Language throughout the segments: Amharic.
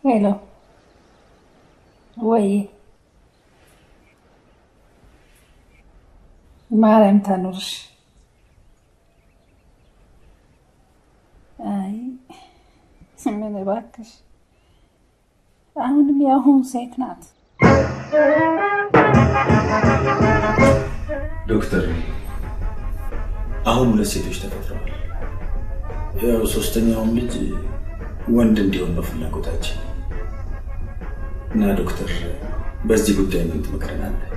ሄሎ ወይ ማርያም ታኑርሽ። አይ ምን እባክሽ፣ አሁንም የአሁኑ ሴት ናት። ዶክተር አሁን ሁለት ሴቶች ተፈጥረዋል። ያው ሶስተኛውም ልጅ ወንድ እንዲሆን ነው ፍላጎታችን እና ዶክተር በዚህ ጉዳይ ምን ትመክረናለህ?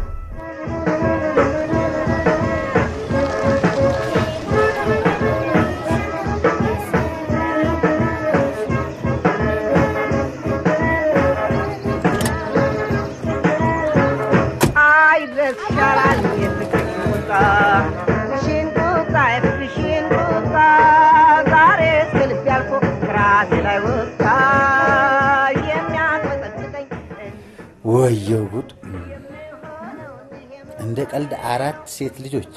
አይድረስ ይሻላል የፍቅር ቁጣ ፍቅርሽን ቁጣ የፍቅርሽን ቁጣ ዛሬ እስከ ልብ ያልፎ ከራሴ ላይ ወጣ የሚያንቀጠቅጠኝ ወየው ጉድ! እንደ ቀልድ አራት ሴት ልጆች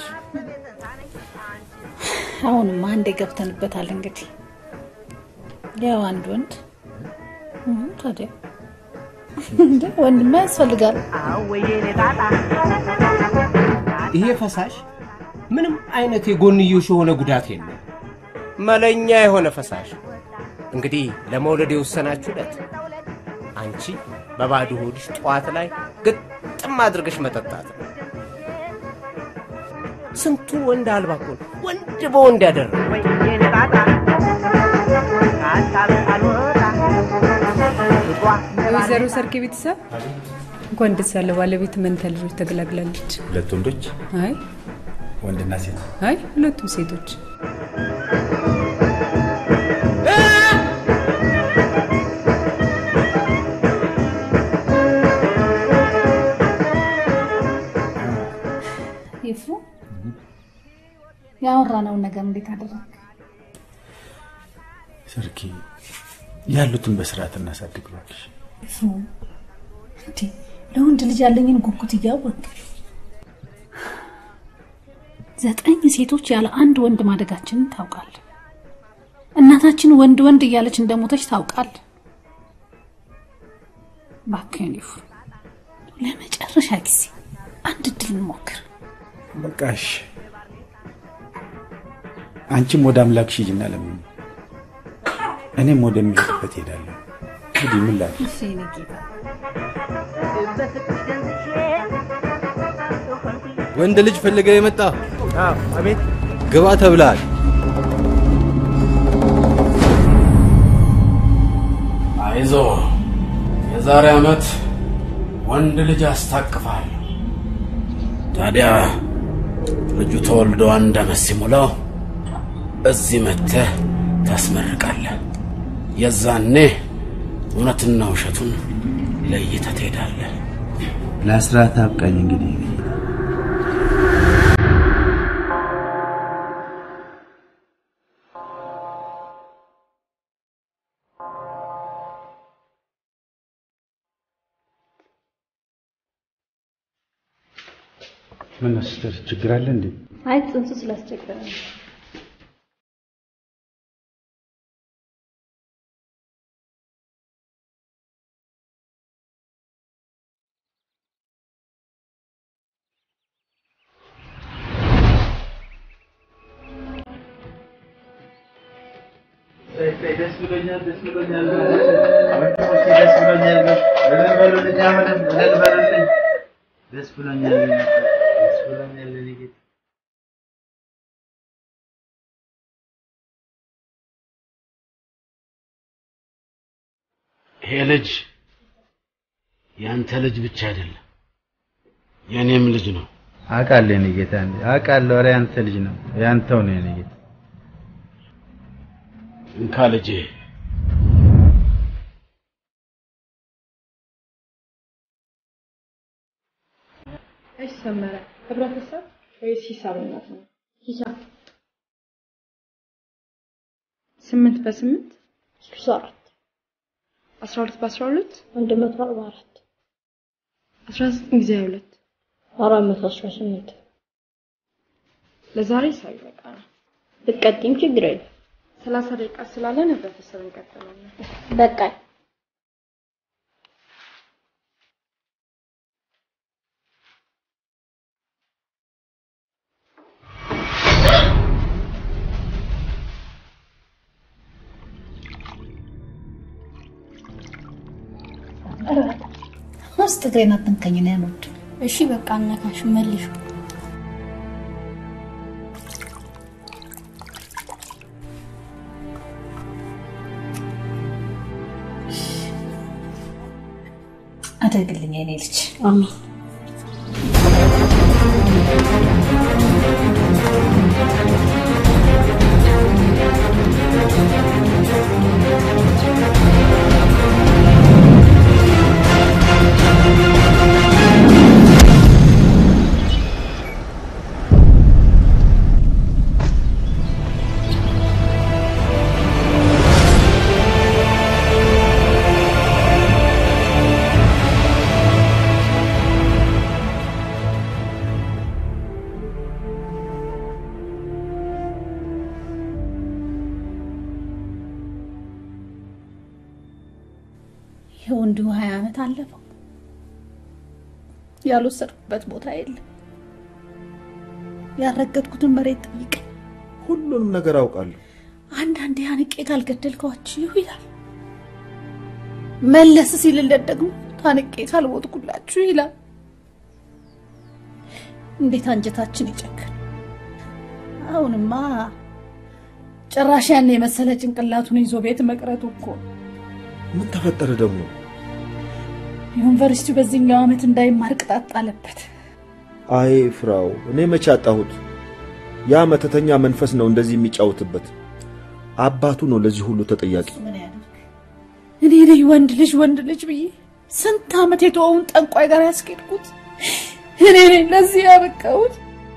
አሁንማ አንዴ ገብተንበታል። እንግዲህ ያው አንድ ወንድ እ ታዲያ እንደ ወንድማ ያስፈልጋል። አወየኔ ጣጣ ይሄ ፈሳሽ ምንም አይነት የጎንዮሽ የሆነ ጉዳት የለው። መለኛ የሆነ ፈሳሽ እንግዲህ ለመውለድ የወሰናችሁለት አንቺ በባዶ ሆድሽ ጠዋት ላይ ግጥም አድርገሽ መጠጣት ነው። ስንቱን ወንድ አልባ እኮ ነው ወንድ በወንድ ያደረገ። ወየኔ ጣጣ ከሀሳብ አልወጣ ፍቅሯ ወይዘሮ ሰርክ ቤተሰብ እንኳን ደስ ያለ ባለቤት መንታ ልጆች ተገላግላለች። ሁለት ወንዶች አይ ወንድና ሴት አይ ሁለቱም ሴቶች ይፉ ያወራነውን ነገር እንዴት አደረግ? ሰርኪ ያሉትን በስርዓት እናሳድግ እባክሽ። ይፉ እንዴ ለወንድ ልጅ ያለኝን ጉጉት እያወቅ ዘጠኝ ሴቶች ያለ አንድ ወንድ ማደጋችንን ታውቃል። እናታችን ወንድ ወንድ እያለች እንደሞተች ታውቃል። እባክህን ይፉ ለመጨረሻ ጊዜ አንድ እድል እንሞክር። በቃሽ። አንቺም ወደ አምላክሽ ሂጂና ለምን እኔም ወደሚሄድበት ሄዳለሁ። እንግዲህ ምን ላድርግ? እሺ የኔ ጌታ በፍቅርሽ ደንዝሼ ወንድ ልጅ ፈልገ የመጣ አቤት ግባ ተብላል። አይዞ የዛሬ ዓመት ወንድ ልጅ አስታቅፋል። ታዲያ ልጁ ተወልዶ አንድ ዓመት ሲሞላው እዚህ መጥተህ ታስመርቃለህ። የዛኔ እውነትና ውሸቱን ለይተህ ትሄዳለህ። ለአስራት አብቃኝ እንግዲህ ምን ነው ሲስተር፣ ችግር አለ እንዴ? አይ ጽንሱ ስላስቸገረ ነው። ደስ ብሎኛል፣ ደስ ብሎኛል፣ ደስ ብሎኛል። እልል በሉልኝ፣ አሁንም እልል በሉልኝ። ደስ ብሎኛል፣ ደስ ብሎኛል የኔ ጌታ። ይሄ ልጅ ያንተ ልጅ ብቻ አይደለም የእኔም ልጅ ነው። አውቃለሁ የኔ ጌታ፣ አውቃለሁ። ኧረ ያንተ ልጅ ነው፣ ያንተው ነው የኔ ጌታ። እንካ ልጄ። እሺ ሰመረ ህብረተሰብ ወይስ ሂሳብ እናት ነው? ሂሳብ ስምንት በስምንት ስልሳ አራት አስራ ሁለት በአስራ ሁለት አንድ መቶ አርባ አራት አስራ ዘጠኝ ጊዜ ሃያ ሁለት አራት መቶ አስራ ስምንት ለዛሬ ሂሳብ ይበቃናል። ብትቀጥይም ችግር የለም። ሰላሳ ደቂቃ ስላለን ህብረተሰብ እንቀጥላለን። በቃኝ። ውስጥ እግሬን አትንከኝ ነው ያልወድ እሺ በቃ አነካሽ መልሹ። አደግልኝ የኔ ልጅ አሜን። ይኸው እንዲሁ ሀያ ዓመት አለፈው። ያልወሰድኩበት ቦታ የለም። ያልረገጥኩትን መሬት ጠይቀኝ። ሁሉንም ነገር አውቃለሁ። አንዳንዴ አንቄ ካልገደልኳችሁ ይላል። መለስ ሲልለት ደግሞ ታንቄ ካልሞትኩላችሁ ይላል። እንዴት አንጀታችን ይጨክን! አሁንማ ጭራሽ ያን የመሰለ ጭንቅላቱን ይዞ ቤት መቅረቱ እኮ ነው። ምን ተፈጠረ ደግሞ? ዩኒቨርሲቲው በዚህኛው ዓመት እንዳይማር ቅጣት ጣለበት። አይ ፍራው፣ እኔ መቼ አጣሁት? ያ መተተኛ መንፈስ ነው እንደዚህ የሚጫወትበት። አባቱ ነው ለዚህ ሁሉ ተጠያቂ። ምን ያደርግ? እኔ ነኝ ወንድ ልጅ ወንድ ልጅ ብዬ ስንት ዓመት የተወውን ጠንቋይ ጋር ያስኬድኩት እኔ ነኝ ለዚህ ያበቃሁት።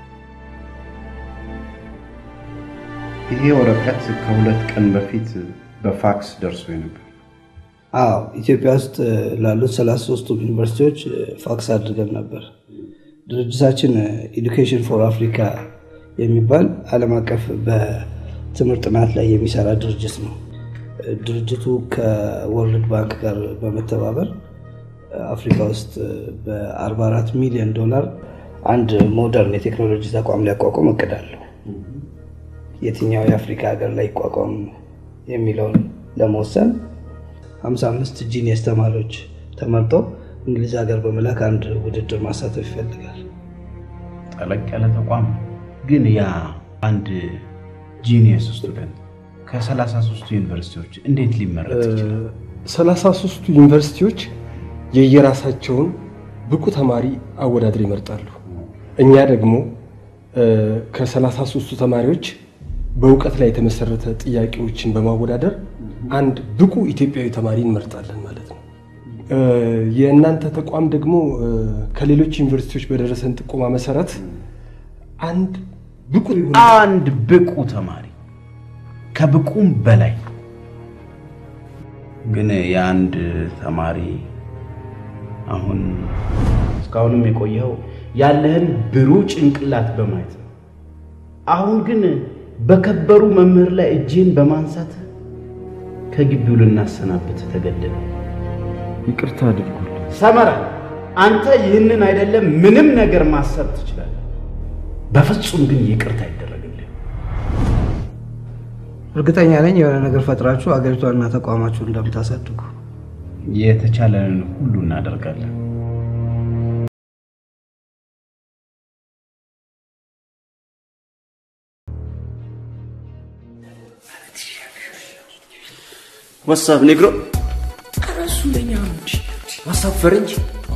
ይሄ ወረቀት ከሁለት ቀን በፊት በፋክስ ደርሶ ነበር። አዎ ኢትዮጵያ ውስጥ ላሉት ሰላሳ ሶስቱም ዩኒቨርሲቲዎች ፋክስ አድርገን ነበር። ድርጅታችን ኤዱኬሽን ፎር አፍሪካ የሚባል ዓለም አቀፍ በትምህርት ጥናት ላይ የሚሰራ ድርጅት ነው። ድርጅቱ ከወርልድ ባንክ ጋር በመተባበር አፍሪካ ውስጥ በ44 ሚሊዮን ዶላር አንድ ሞደርን የቴክኖሎጂ ተቋም ሊያቋቋም እቅድ አለው። የትኛው የአፍሪካ ሀገር ላይ ይቋቋም የሚለውን ለመወሰን 55 ጂኒየስ ተማሪዎች ተመርጠው እንግሊዝ ሀገር በመላክ አንድ ውድድር ማሳተፍ ይፈልጋል። ጠለቅ ያለ ተቋም ግን ያ አንድ ጂኒየስ ስቱደንት ከሰላሳ ሶስቱ ዩኒቨርሲቲዎች እንዴት ሊመረጥ ይችላል? ሰላሳ ሶስቱ ዩኒቨርሲቲዎች የየራሳቸውን ብቁ ተማሪ አወዳድር ይመርጣሉ። እኛ ደግሞ ከሰላሳ ሶስቱ ተማሪዎች በእውቀት ላይ የተመሰረተ ጥያቄዎችን በማወዳደር አንድ ብቁ ኢትዮጵያዊ ተማሪ እንመርጣለን ማለት ነው። የእናንተ ተቋም ደግሞ ከሌሎች ዩኒቨርሲቲዎች በደረሰን ጥቆማ መሰረት አንድ ብቁ አንድ ብቁ ተማሪ ከብቁም በላይ ግን የአንድ ተማሪ አሁን እስካሁንም የቆየው ያለህን ብሩህ ጭንቅላት በማየት ነው። አሁን ግን በከበሩ መምህር ላይ እጅህን በማንሳት ከግቢው ልናሰናብት ተገደደ። ይቅርታ አድርጉልኝ። ሰመራ፣ አንተ ይህንን አይደለም ምንም ነገር ማሰብ ትችላለህ። በፍጹም ግን ይቅርታ አይደረግልህ። እርግጠኛ ነኝ የሆነ ነገር ፈጥራችሁ አገሪቷንና ተቋማችሁን እንደምታሳድጉ። የተቻለንን ሁሉ እናደርጋለን። ዋትሳፕ ኔግሮ ኧረ እሱ ለእኛ ነው እንጂ ዋትሳፕ ፈረንጅ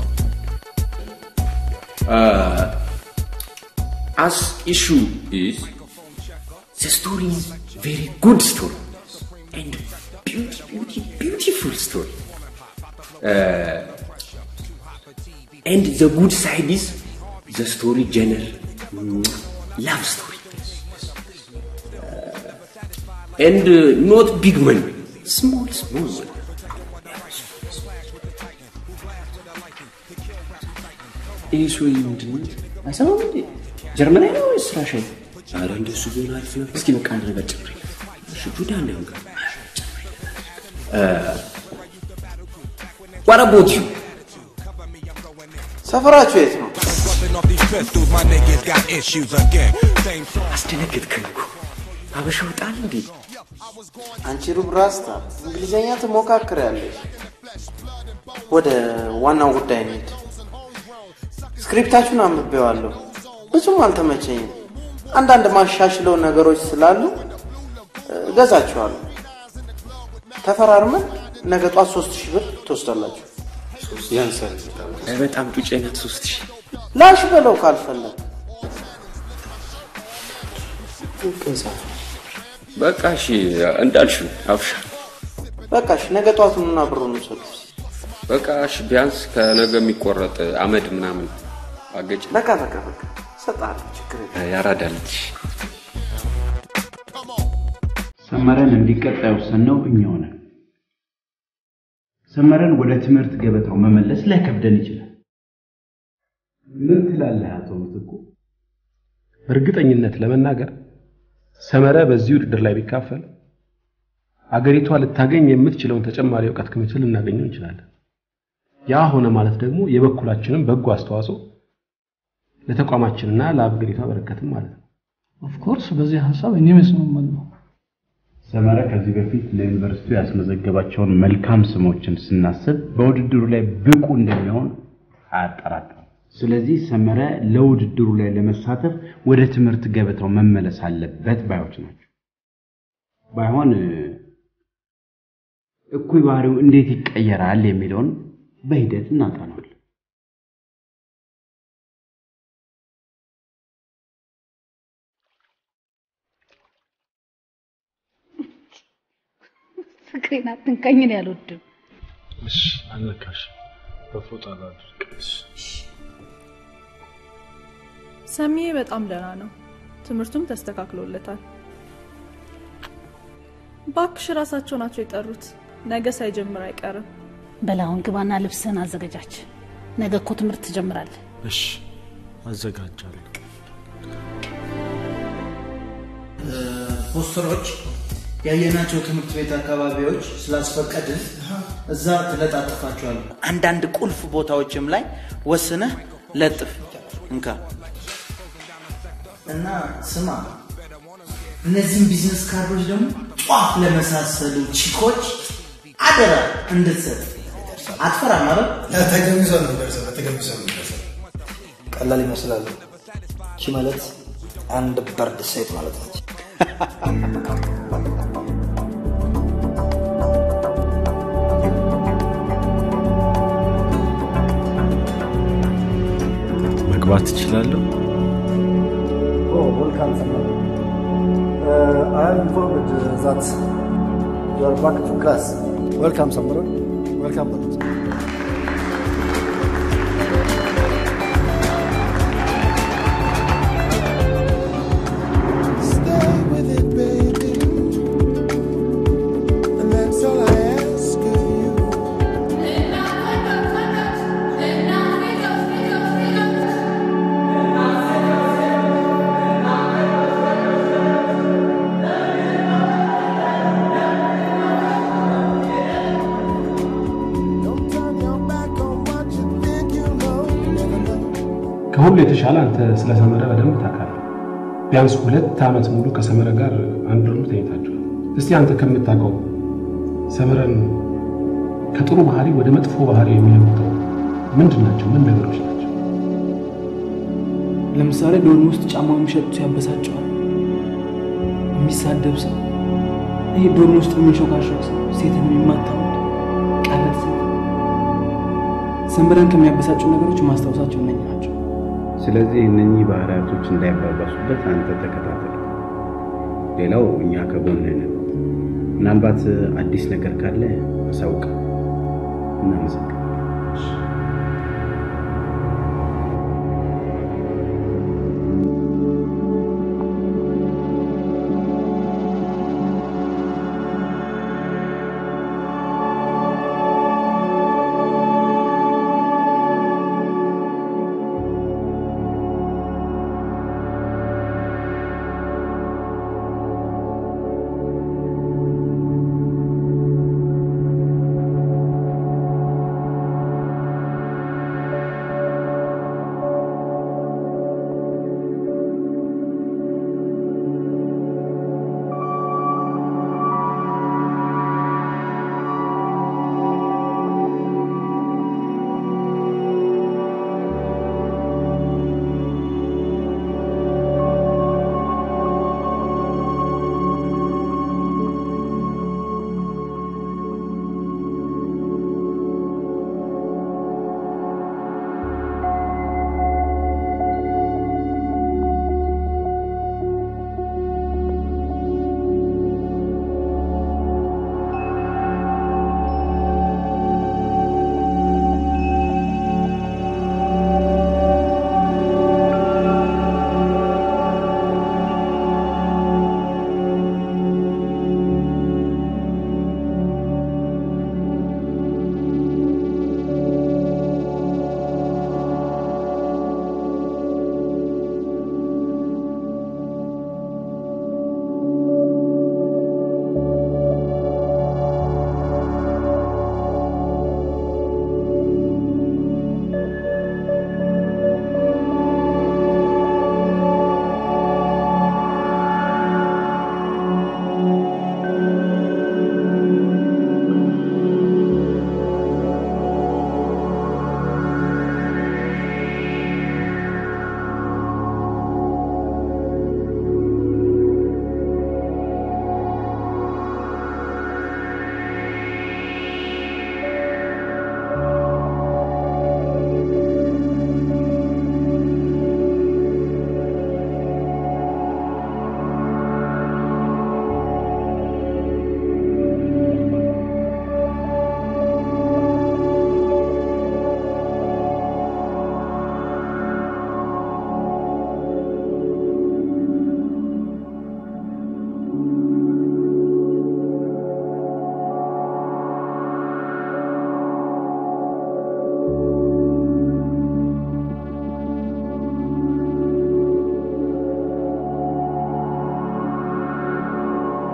as issue is the story is very good story and beauty, beauty, beautiful story. Uh, and the good side is the story genre, mm, love story. Uh, and uh, not big money, small, small money. ይህ ሰውዬ ምንድን ነው? አይሰማም እንዴ? ጀርመናዊ ነው ወይስ ራሻዊ? ኧረ እንደሱ ቢሆን አሪፍ ነበር። እስኪ በቃ አንድ ነገር ጨምረኝ። እሺ ጁዳ እንዳይሆን ጋር What about you? ሰፈራችሁ የት ነው? አስደነገጥከኝ እኮ። አበሻ ወጣል እንዴ? አንቺ ሩብ ራስታ እንግሊዘኛ ትሞካክሪያለሽ። ወደ ዋናው ጉዳይ እንሂድ። ስክሪፕታችሁን አንብቤዋለሁ፣ ብዙም አልተመቸኝም። አንዳንድ ማሻሽለው ነገሮች ስላሉ እ፣ እገዛችኋለሁ። ተፈራርመን ነገ ጧት ሶስት ሺህ ብር ትወስዳላችሁ። ያንሳል። በጣም ጩጬ ናት ሶስት ሺህ ላሽ በለው ካልፈለግ በቃ እሺ እንዳልሽው አብሻ በቃ እሺ፣ ነገ ጧት ኑና ብሩን ውሰዱ። በቃ እሺ ቢያንስ ከነገ የሚቆረጥ አመድ ምናምን አገጭ በቃ በቃ በቃ እሰጥሃለሁ፣ ችግር የለም። ያራዳለች ሰመረን እንዲቀጣ የወሰንነው እኛ ሆነን ሰመረን ወደ ትምህርት ገበታው መመለስ ላይከብደን ይችላል። ምን ትላለህ አቶ ምትኩ? በእርግጠኝነት ለመናገር ሰመረ በዚህ ውድድር ላይ ቢካፈል አገሪቷ ልታገኝ የምትችለውን ተጨማሪ እውቀት ክምችት ልናገኘው እንችላለን። ያ ሆነ ማለት ደግሞ የበኩላችንን በጎ አስተዋጽኦ ለተቋማችንና ለአገሪቷ በረከትም ማለት ነው። ኦፍኮርስ በዚህ ሀሳብ እኔም እስማማለሁ። ሰመረ ከዚህ በፊት ለዩኒቨርሲቲው ያስመዘገባቸውን መልካም ስሞችን ስናስብ በውድድሩ ላይ ብቁ እንደሚሆን አያጠራጥርም። ስለዚህ ሰመረ ለውድድሩ ላይ ለመሳተፍ ወደ ትምህርት ገበታው መመለስ አለበት ባዮች ናቸው። ባይሆን እ፣ እኩይ ባህሪው እንዴት ይቀየራል የሚለውን በሂደት እናጠናዋለን። ፍቅሬን አትንካኝ፣ እኔ አልወድም። እሺ አልነካሽ በፎጣ ላድርግ። ሰሚዬ በጣም ደህና ነው። ትምህርቱም ተስተካክሎለታል። ባክሽ ራሳቸው ናቸው የጠሩት። ነገ ሳይጀምር አይቀርም። በላሁን ግባና ልብስህን አዘገጃች። ነገ እኮ ትምህርት ትጀምራለህ። እሺ አዘጋጃለሁ። ፖስተሮች ያየናቸው ትምህርት ቤት አካባቢዎች ስላስፈቀድን እዛ ትለጣጥፋቸዋል። አንዳንድ ቁልፍ ቦታዎችም ላይ ወስነህ ለጥፍ። እንካ እና ስማ፣ እነዚህም ቢዝነስ ካርዶች ደግሞ ጧፍ ለመሳሰሉ ቺኮች አደራ እንድትሰጥ። አትፈራም አይደል? ለተገቢ ሰው ነው የሚደርሰው። ለተገቢ ሰው ነው የሚደርሰው። ቀላል ይመስላል። ቺ ማለት አንድ በርድ ሴት ማለት ነች። መግባት ትችላለሁ? Oh, welcome, Samar. Uh, I am informed uh, that you are back to class. Welcome, Samar. Welcome. Balut. Stay with it, baby. And that's all I ask of you. Don't turn your back on what you think you know. You never know. ከሁሉ የተሻለ አንተ ስለ ሰመረ በደንብ ታውቃለህ። ቢያንስ ሁለት ዓመት ሙሉ ከሰመረ ጋር አንድ ዶርም ተኝታችኋል። እስቲ አንተ ከምታውቀው ሰመረን ከጥሩ ባህሪ ወደ መጥፎ ባህሪ የሚለውጠው ምንድን ናቸው? ምን ነገሮች ናቸው? ለምሳሌ ዶርም ውስጥ ጫማ የሚሸጡ ያበሳጨዋል። የሚሳደብ ሰው፣ ይህ ዶርም ውስጥ የሚንሾካሾክ ሰው፣ ሴትን የሚማታ ወንድ፣ ቀበጥ ሴት። ሰንበረን ከሚያበሳጩ ነገሮች ማስታወሳቸው እነኝ ናቸው። ስለዚህ እነኚህ ባህሪያቶች እንዳይባባሱበት አንተ ተከታተል። ሌላው እኛ ከጎንህ ነን። ምናልባት አዲስ ነገር ካለ አሳውቅ። እናመሰግናለን።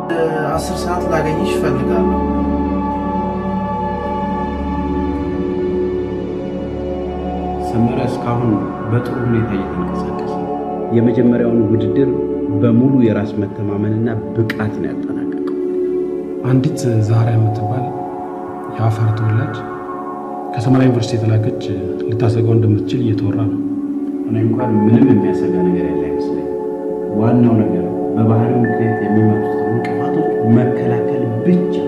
አስር ሰዓት ላገኝሽ እፈልጋለሁ። ሰመረ እስካሁን በጥሩ ሁኔታ እየተንቀሳቀሰ ነው። የመጀመሪያውን ውድድር በሙሉ የራስ መተማመንና ብቃት ነው ያጠናቀቀው። አንዲት ዛራ የምትባል የአፋር ተወላጅ ከሰመራ ዩኒቨርሲቲ የተላከች ልታሰጋው እንደምትችል እየተወራ ነው። እኔ እንኳን ምንም የሚያሰጋ ነገር ያለ አይመስለኝ። ዋናው ነገር በባህሪው ምክንያት የሚመጡትን እንቅፋቶች መከላከል ብቻ ነው።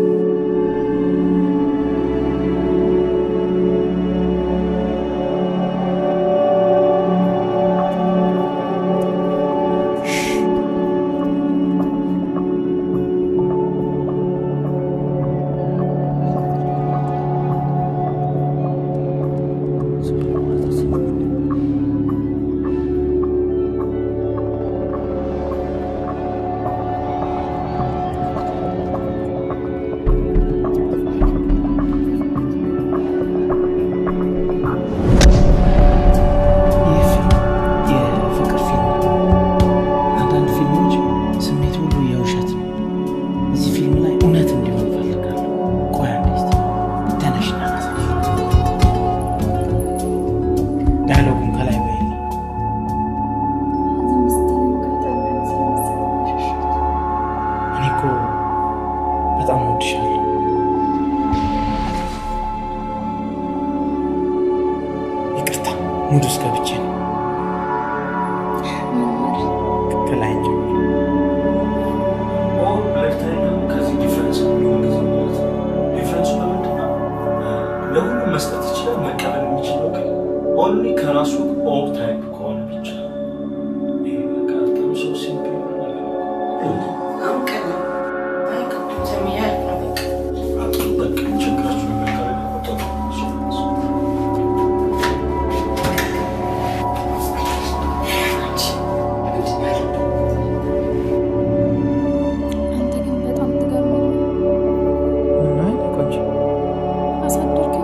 ይህ ፊልም የፍቅር ፊልም ነው። አንዳንድ ፊልሞች ስሜት ሁሉ የውሸት ነው። እዚህ ፊልም ላይ እውነት እንዲሆን እፈልጋለሁ። ቆይ አንዴ እስቲ ተነሽና ላሳይሽ። ዳያሎጉን ከላይ በይልኝ። እኔ እኮ በጣም እወድሻለሁ። ይቅርታ ሙድ ውስጥ ገብቼ ነው። ከላይ ጀምሮ ከዚህ ዲፍረንስ የሚሆን ጊዜ ማለት ነው። ዲፍረንሱ በምንድን ነው? ለሁሉም መስጠት ይችላል። መቀበል የሚችለው ግን ኦንሊ ከራሱ ኦር ታይፕ ከሆነ ብቻ። ይሄ በቃ በጣም ሰው ሲምፕል የሆነ ነገር ነው። አጥሩ በቃ ችግራችሁን መቀበል በጣም አንተ ግን በጣም ትገርማለህ። ምነው የኔ ቆንጆ? አሳደርከኝ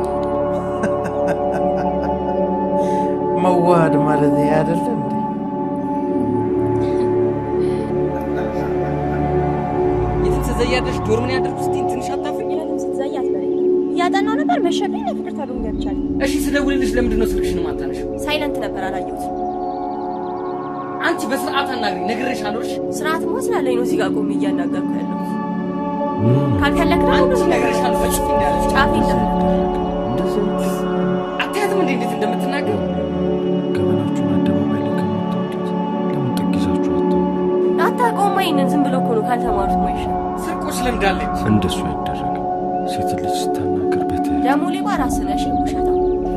መዋሃድ ማለት ይሄ አይደለ እንዴ? የትም ስትዘያለሽ ዶርምን ያደርጉ ስትይኝ ትንሽ አታፍኝ? ስትዘይ አትበለኝ። እያጠናሁ ነበር መሸብኝ። ለፍቅር ታሉን ገብቻለሁ። እሺ ስደውልልሽ ለምንድን ነው ስልክሽን ማታነሺው? ሳይለንት ነበር አላየሁትም። አንቺ በስርዓት አናግሪኝ፣ ነግሬሻለሁ። እሺ ስርዓትማ ስላለኝ ነው እዚህ ጋር ቆሜ እያናገርኩ ያለሁት። ካልፈለግ ደግሞ አንቺ ነግሬሻለሁ። በጭፍ እንዳለሽ ጫፌ እንደምነግርህ አታያትም እንዴ እንዴት እንደምትናገር? ገበናችሁን አደባባይ ላይ ከምታወጡት ለምን ጥግ ይዛችሁ አታወሩ? አታውቀውማ። ይሄንን ዝም ብሎ እኮ ነው ካልተማሩት ማይሻ ስርቆሽ ለምዳለች። እንደሱ አይደረግም። ሴት ልጅ ስታናገር በትህትና ደግሞ ሌባ ራስህ ነሽ ውሸታ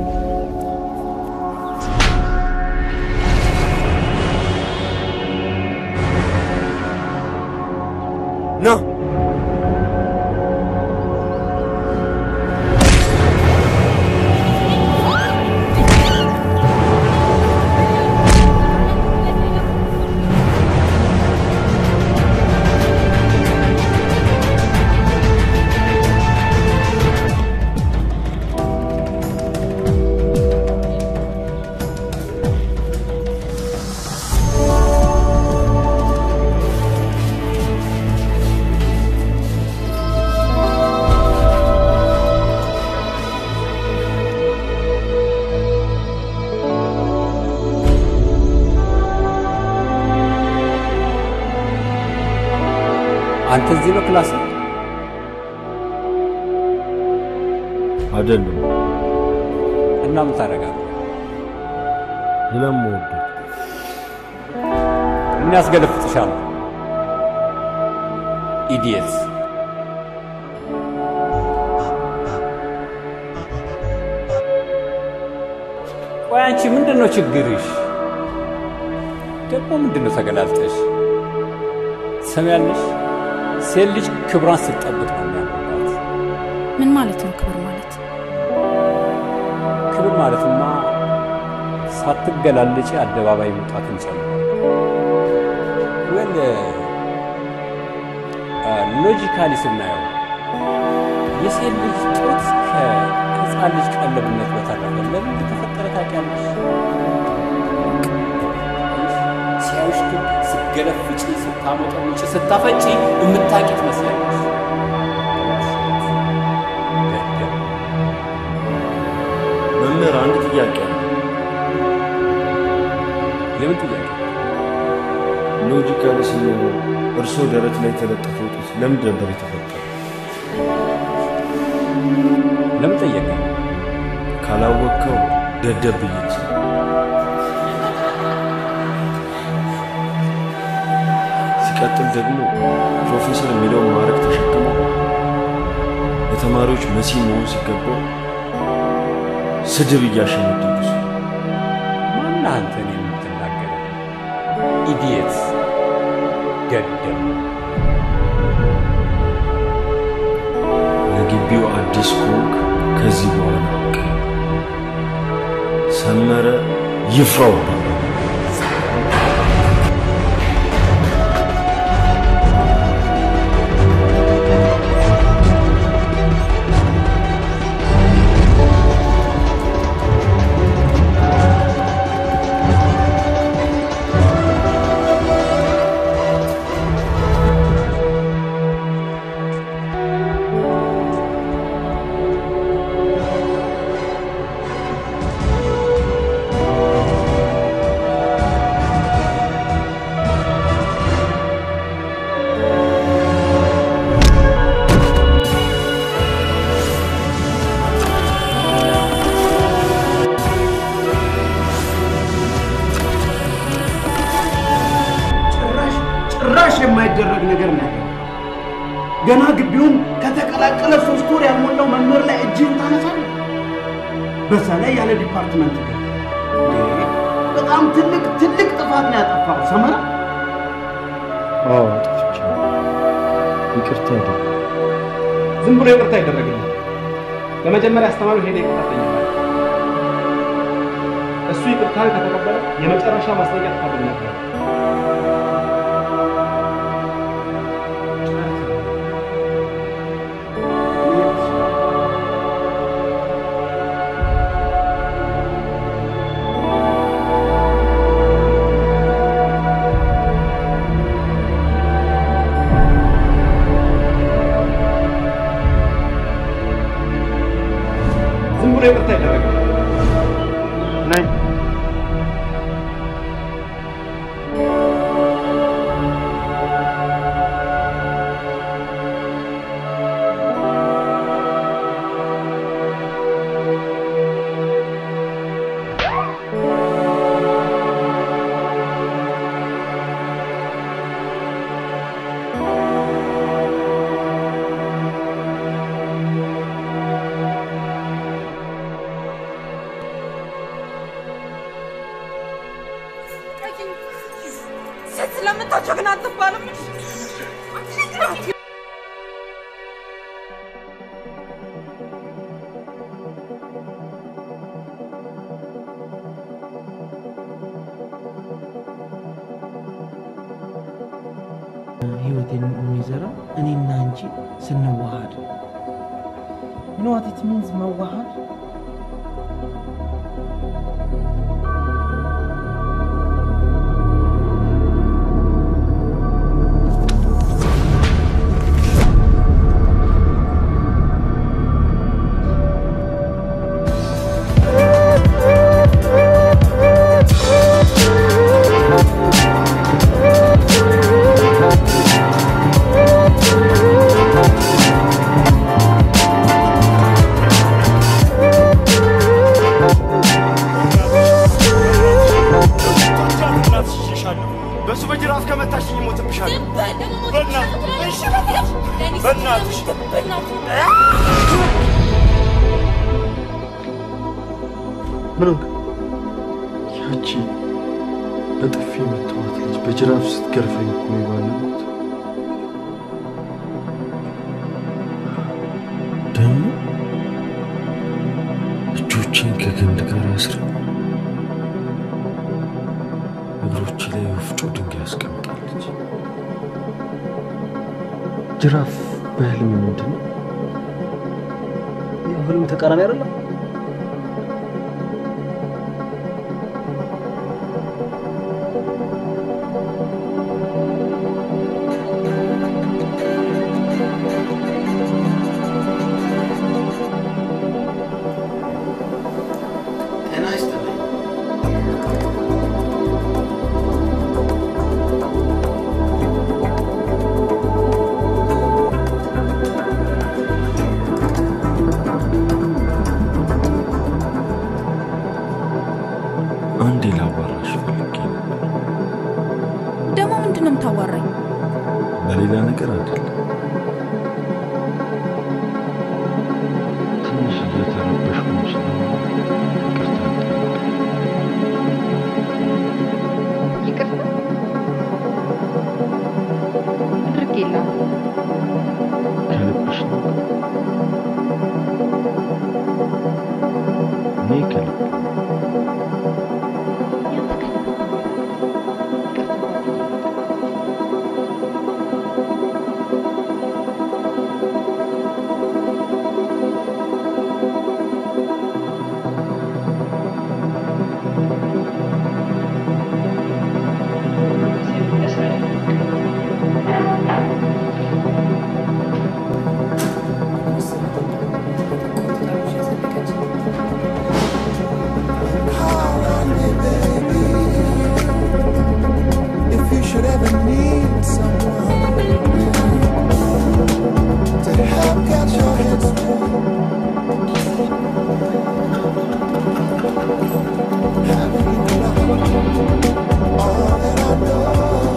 ኖ አንተ እዚህ ነው ክላስ? አይደለም እና ምን ታደርጋለህ? ስለምወደው እኔ አስገለፍጥሻለሁ። ኢዲየትስ ቆይ አንቺ ምንድን ነው ችግርሽ? ደግሞ ምንድን ነው ተገላልጠሽ? ትሰሚያለሽ? ሴት ልጅ ክብሯን ስትጠብቅ ነው የሚያምርባት። ምን ማለት ነው ክብር ማለት? ክብር ማለትማ ሳትገላለጪ አደባባይ መውጣትን ጨምሯል። ወል ሎጂካሊ ስናየው የሴት ልጅ ጡት ከህፃን ልጅ ቀለብነት በተረፈ ለምን እንደተፈጠረ ታውቂያለሽ? ሲያዩሽ ግን ስትገለፍጪ፣ ስታሞጠሙጪ፣ ስታፈጪ የምታውቂ ትመስያለሽ። ደደብ። መምህር አንድ ጥያቄ አለ። የምን ጥያቄ? ሎጂካሊ ሲኖሩ እርስዎ ደረት ላይ የተለጠፈው ጡት ለምን ነበር የተፈጠረው? ለምን ጠየቀኝ? ካላወቅከው ደደብ ብዬ ልስጥ። ሲቀጥል ደግሞ ፕሮፌሰር የሚለውን ማዕረግ ተሸክመው ለተማሪዎች መሲህ መሆን ሲገባው ስድብ እያሸነደዱ ማን አንተን የምትናገር? ኢዲየት ደደብ። ለግቢው አዲስ ኮንክ ከዚህ በኋላ አውቅ ሰመረ ይፍራው ጭራሽ ጭራሽ የማይደረግ ነገር ነው ያደረገው። ገና ግቢውን ከተቀላቀለ ሶስት ወር ያልሞላው መምህር ላይ እጅህን ታነሳለህ። በዛ ላይ ያለ ዲፓርትመንት ግን እንዴ! በጣም ትልቅ ትልቅ ጥፋት ነው ያጠፋው ሰመራ። አዎ አጥፍቻለሁ። ይቅርታ አድርግ። ዝም ብሎ ይቅርታ ይደረግልኝ። በመጀመሪያ አስተማሪው ሄደ ይቅርታ ጠይቃል። እሱ ይቅርታን ከተቀበለ የመጨረሻ ማስጠንቀቂያ ትፈልግ ነበር። ዝም ብሎ ይቅርታ ይደረግልኝ። ነይ ሴት ስለምታቸው ግን አትባልም። ህይወቴን የሚዘራው እኔና አንቺ ስንዋሃድ You know what it means መዋሃድ? በሱ በጅራፍ ከመታሽኝ እሞትብሻለሁ። በእናትሽ በእናትሽ ምን ሆንክ? ያቺ በጥፊ የመታዋት ልጅ በጅራፍ ስትገርፈኝ እኮ ነው የባለሙት። ደግሞ እጆቼን ከግንድ ጋር አስራ እግሮቼ ላይ ወፍጮ ድንጋይ አስቀምጣለች። ጅራፍ በህልም ምንድን ነው? ህልም ተቃራኒ አይደለም? የምታዋራኝ? በሌላ ነገር አይደለም። ትንሽ እየተረበሽኩ ስለሆነ ይቅርታ አድርጌልሃለሁ። ከልብሽ ነው? እኔ ከልብ If you should ever need someone to help get your head straight, have you done all that I know?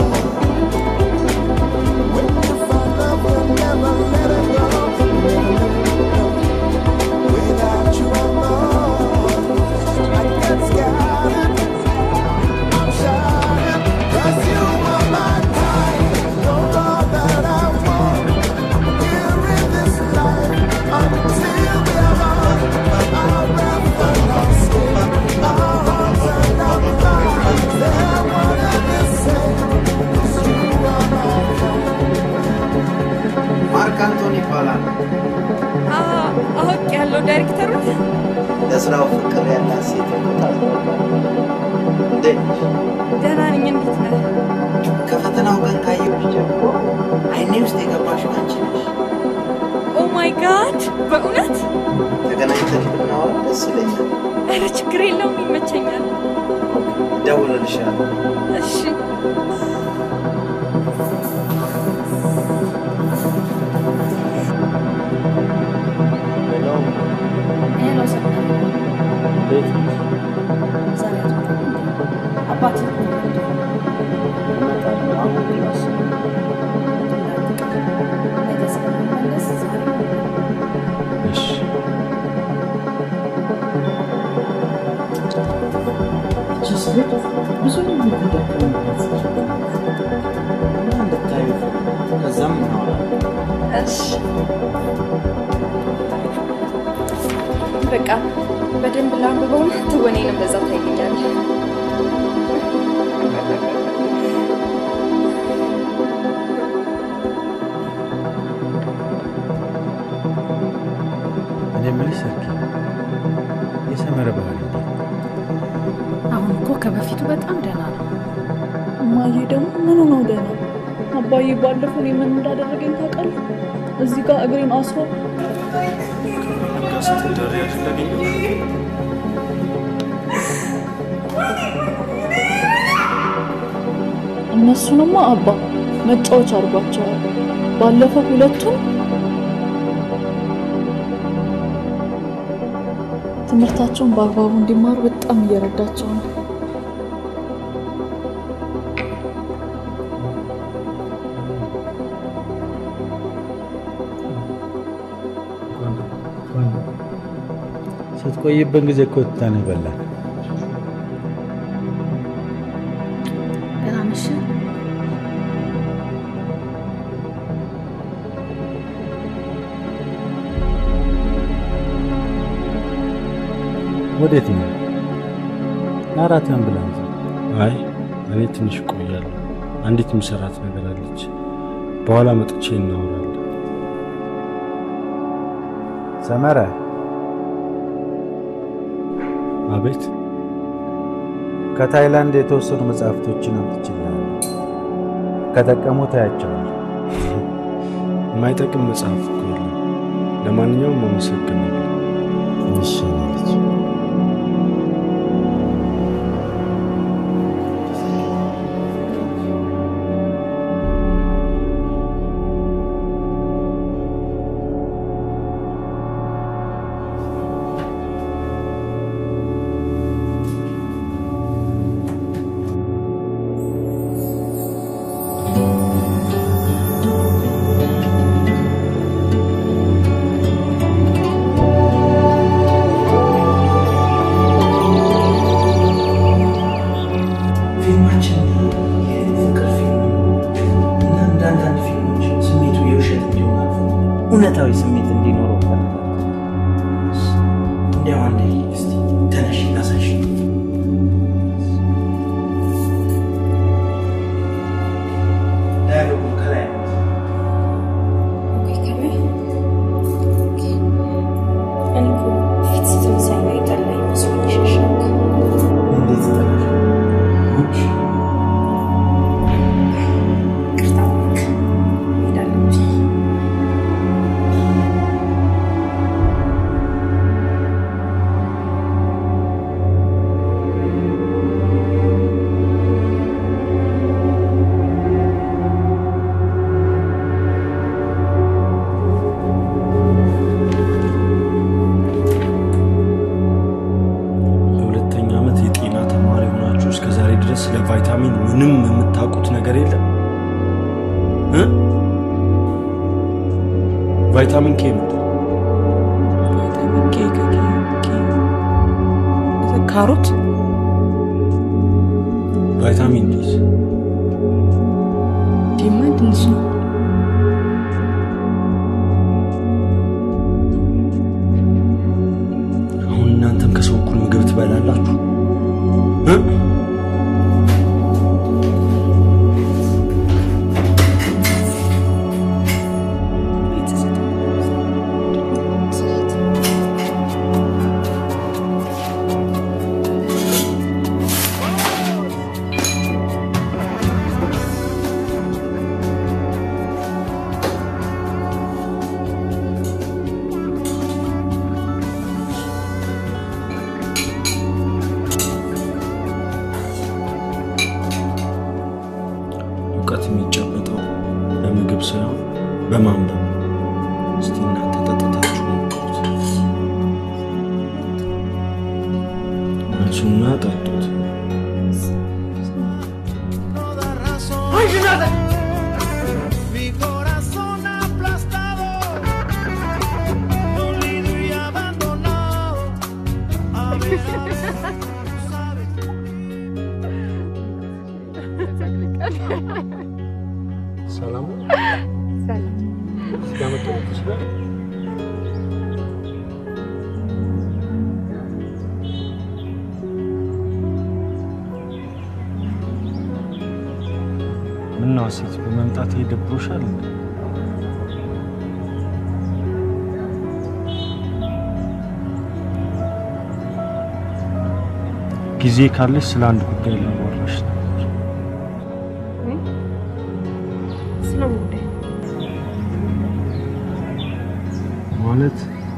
When you find love, you'll never let it go. Without you, I'm lost. I get scattered. I'm shining. 'Cause you are my kind. You're all that I want here in this life. Until we are on, I'll never lost it. Our hearts are not lies. They're one and the same. 'Cause you are my ማርክ አንቶኒ ይባላል። አውቅ ያለው ዳይሬክተሩ ለስራው ፍቅር ያላት ሴት ቦታ እንዴት ነሽ? ደህና ነኝ። እንዴት ነህ? ከፈተናው ቀን ካየሁሽ ጀምሮ አይኔ ውስጥ የገባሽው አንቺ ነሽ። ኦ ማይ ጋድ! በእውነት ተገናኝተን ብናወራ ደስ ይለኛል። ኧረ ችግር የለውም፣ ይመቸኛል። እደውልልሻለሁ። እሺ ሄሎ ሰማይ፣ እንዴት ነሽ? ዛሬ አትመጣም እንዴ? አባትህ እኮ መጥቶ እመጣለሁ። አሁን ክላስ ነው። እንዳትቀር። ነገ ስለምመለስ ዛሬ እሺ እቺ ሴት ብዙ የምትደክምበት እና እንድታዩ ከዛም እናወራለን። እሺ በቃ በደንብ ላንብበውና ትወኔንም በዛ ታይልኛለህ። እኔ የምልሽ ሰርኪ የሰመረ ባህሪ እንዴት ነው? አሁን እኮ ከበፊቱ በጣም ደህና ነው። እማዬ ደግሞ ምኑ ነው ደህና? አባዬ ባለፈው እኔ ምን እንዳደረገኝ ታውቃለህ? እዚህ ጋር እግሬን አስሮ ጋር ስትዳሪ ያደረገኝ እነሱንማ አባ መጫወቻ አድርጓቸዋል። ባለፈው ሁለቱን ትምህርታቸውን በአግባቡ እንዲማሩ በጣም እየረዳቸው ነው። ስትቆይብን ጊዜ እኮ ትተን በላን። ደህና ነሽ? ወዴት ነው? ለአራት አምቡላንስ አይ እኔ ትንሽ እቆያለሁ። አንዲት ምሰራት ነገር አለች። በኋላ መጥቼ እናወራለን። ሰመረ አቤት ከታይላንድ የተወሰኑ መጽሐፍቶችን አምጥቼልሃለሁ። ከጠቀሙ ታያቸዋል። የማይጠቅም መጽሐፍ እኮ የለም። ለማንኛውም አመሰግናለሁ። እሺ ልጅ Thank እውነታዊ ስሜት እንዲኖረው እፈልጋለሁ። እንዲያው አንዴ እስቲ ተነሽ ላሳይሽ። ዳያሎጉ ከላይ ነው። እንዴት ጠላሽ? ጉድ! የሁለተኛ ዓመት የጤና ተማሪ ሆናችሁ እስከ ዛሬ ድረስ ስለ ቫይታሚን ምንም የምታውቁት ነገር የለም እ? ቫይታሚን ኬ ምንድን ነው? ካሮት ቫይታሚን ዲስ ዲማ ትንሽ ነው። አሁን እናንተም ከሰው እኩል ምግብ ትበላላችሁ እ? እውቀት የሚጨበጠው በምግብ ሳይሆን በማንበብ ነው። እስቲ እናንተ ጠጥታችሁ ሞክሩት። አንሱና ጠጡት። Mi corazón aplastado, dolido y abandonado. A ver, a ver, sabes. ሰላም ነው? ሰላም ስጋ መቀበል ትችላለህ? ምነው ሴት በመምጣት ይደብሮሻል እንዴ? ጊዜ ካለሽ ስለ አንድ ጉዳይ ላዋራሽ ነበር። ስለምን ጉዳይ? ማለት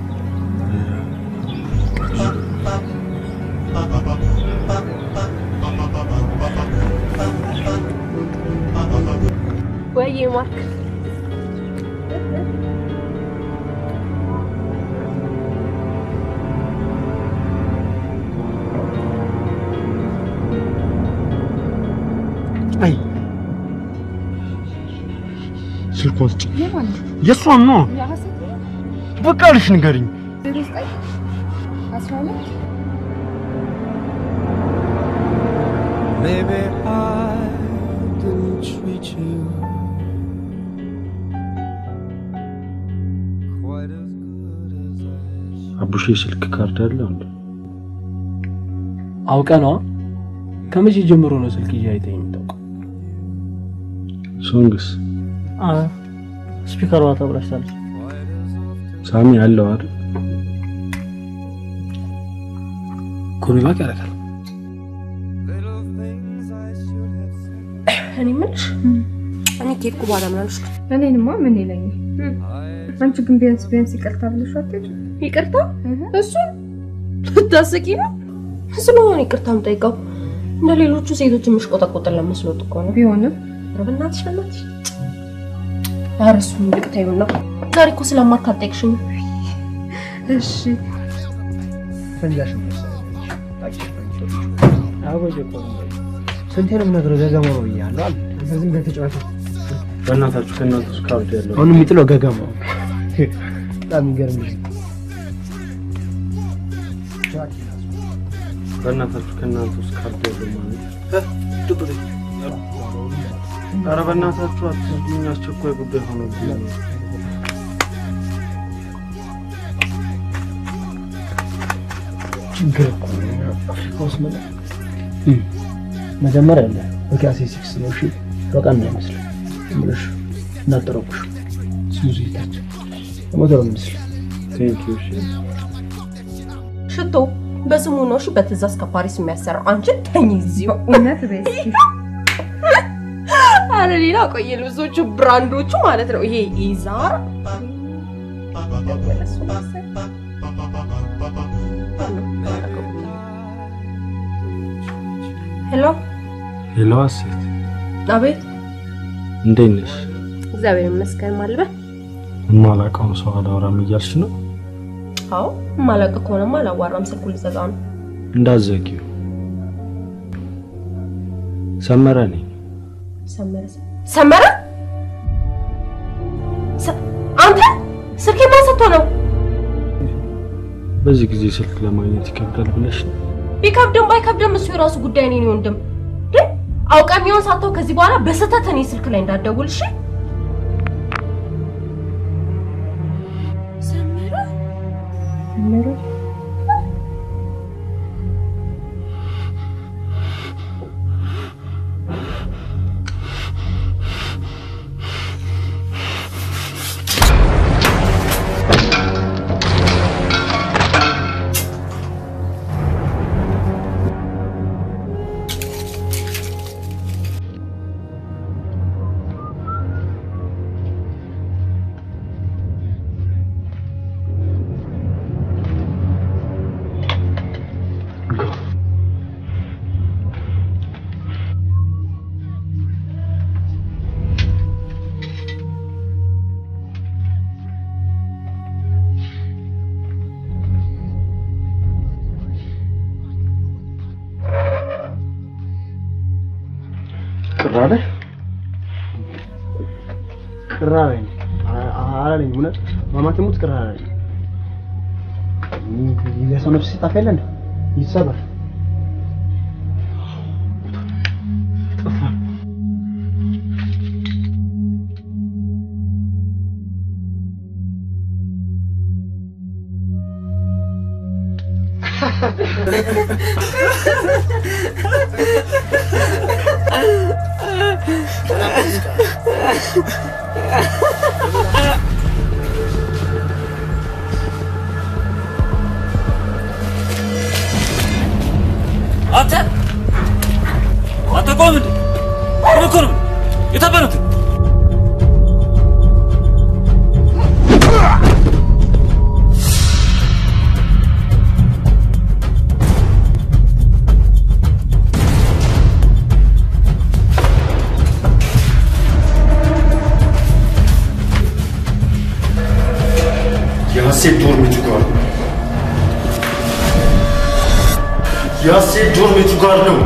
ወይዬ ማርክ አይ ስልኳን ስጭኝ። የማን የእሷን ነው። የሐሰት ነው? በቃ ልሽ ንገሪኝ። ዜሮ ዘጠኝ አስራ ሁለት Maybe I didn't treat you quite as good as I አቡሼ ስልክ ካርድ አለ እንዴ? አውቀ ነዋ። ከመቼ ጀምሮ ነው ስልክ ይዤ አይተህ የምታውቀው? ሶንግስ ስፒከሯ ተብላሽታለች። ሳሚ አለው አይደል? ኮሚባክ ያደርጋል። እኔ የምልሽ እኔ ከሄድኩ በኋላ ምን አልሽ? እኔንማ ምን ይለኛል? አንቺ ግን ቢያንስ ቢያንስ ይቅርታ ብለሽ አትሄጂም? ይቅርታ እሱን ልታስቂ ነው? ስለሆነ ይቅርታ የምጠይቀው እንደ ሌሎቹ ሴቶች የምሽቆጠቆጥን ለመስሎት እኮ ነው። ቢሆንም ኧረ በእናትሽ በእናትሽ ኧረ እሱን ይልቅ ተይውና ዛሬ እኮ ስለማታጠቅሽኝ እሺ ፈንጃሽ ስንቴ ነው የምነግረው? ገገማ ነው ብያለሁ አለ። ዝም ብለህ ተጫወት። በእናታችሁ ከእናንተ ውስጥ ካርድ ያለው አሁን የሚጥለው ገገማው በጣም የሚገርም ልጅ ነው። በእናታችሁ ከእናንተ ውስጥ ካርድ ያለው ማለት ኧረ በእናታችሁ አትስዱኝ፣ አስቸኳይ ጉዳይ ሆኖብኝ ነው። ችግር እኮ ነው አፍሪካ ውስጥ መለ መጀመሪያ አለ በካሴ ሲክስ ነው እሺ በጣም ነው ይመስል ምንሽ እናጠረኩሽ ስሙዚ ታች ሞተር ምስል ቴንክ ዩ እሺ ሽቶ በስሙ ነው እሺ በትእዛዝ ከፓሪስ የሚያሰራው አንቺ ተኝ እዚሁ እውነት በይ አረ ሌላ ቆየ ልብሶቹ ብራንዶቹ ማለት ነው ይሄ ኢዛር ሄሎ ሄሎ ሀሴት አቤት እንዴት ነሽ? እግዚአብሔር ይመስገን ማልበ የማላውቀውን ሰው አላወራም እያልሽ ነው? አዎ ማላቅ ከሆነማ አላዋራም ስልኩ ልዘጋ ነው እንዳትዘጊው። ሰመረ ነኝ። ሰመረ ሰመረ ሰ- አንተ ስልኬ ማን ሰጥቶ ነው በዚህ ጊዜ ስልክ ለማግኘት ይከብዳል ብለሽ ነው? ቢከብድም ባይከብድም እሱ የራሱ ጉዳይ ነው የኔ ወንድም ግን አውቀ የሚሆን ሳተው ከዚህ በኋላ በስህተት እኔ ስልክ ላይ እንዳትደውል እሺ ሰመረ ሰመረ ቅር አለ ቅር አለኝ አላለኝ እውነት ማማት ሙት ቅር አለኝ የሰው ነፍስ ሲጠፋ የለ እንደ ይሰበር ጠፋ አንተ አንተ ቆም እንዴ! ምን እኮ ነው? የታበሉት የሐሴት ዶርም የቱ ጋር ነው? የሐሴት ዶርም የቱ ጋር ነው?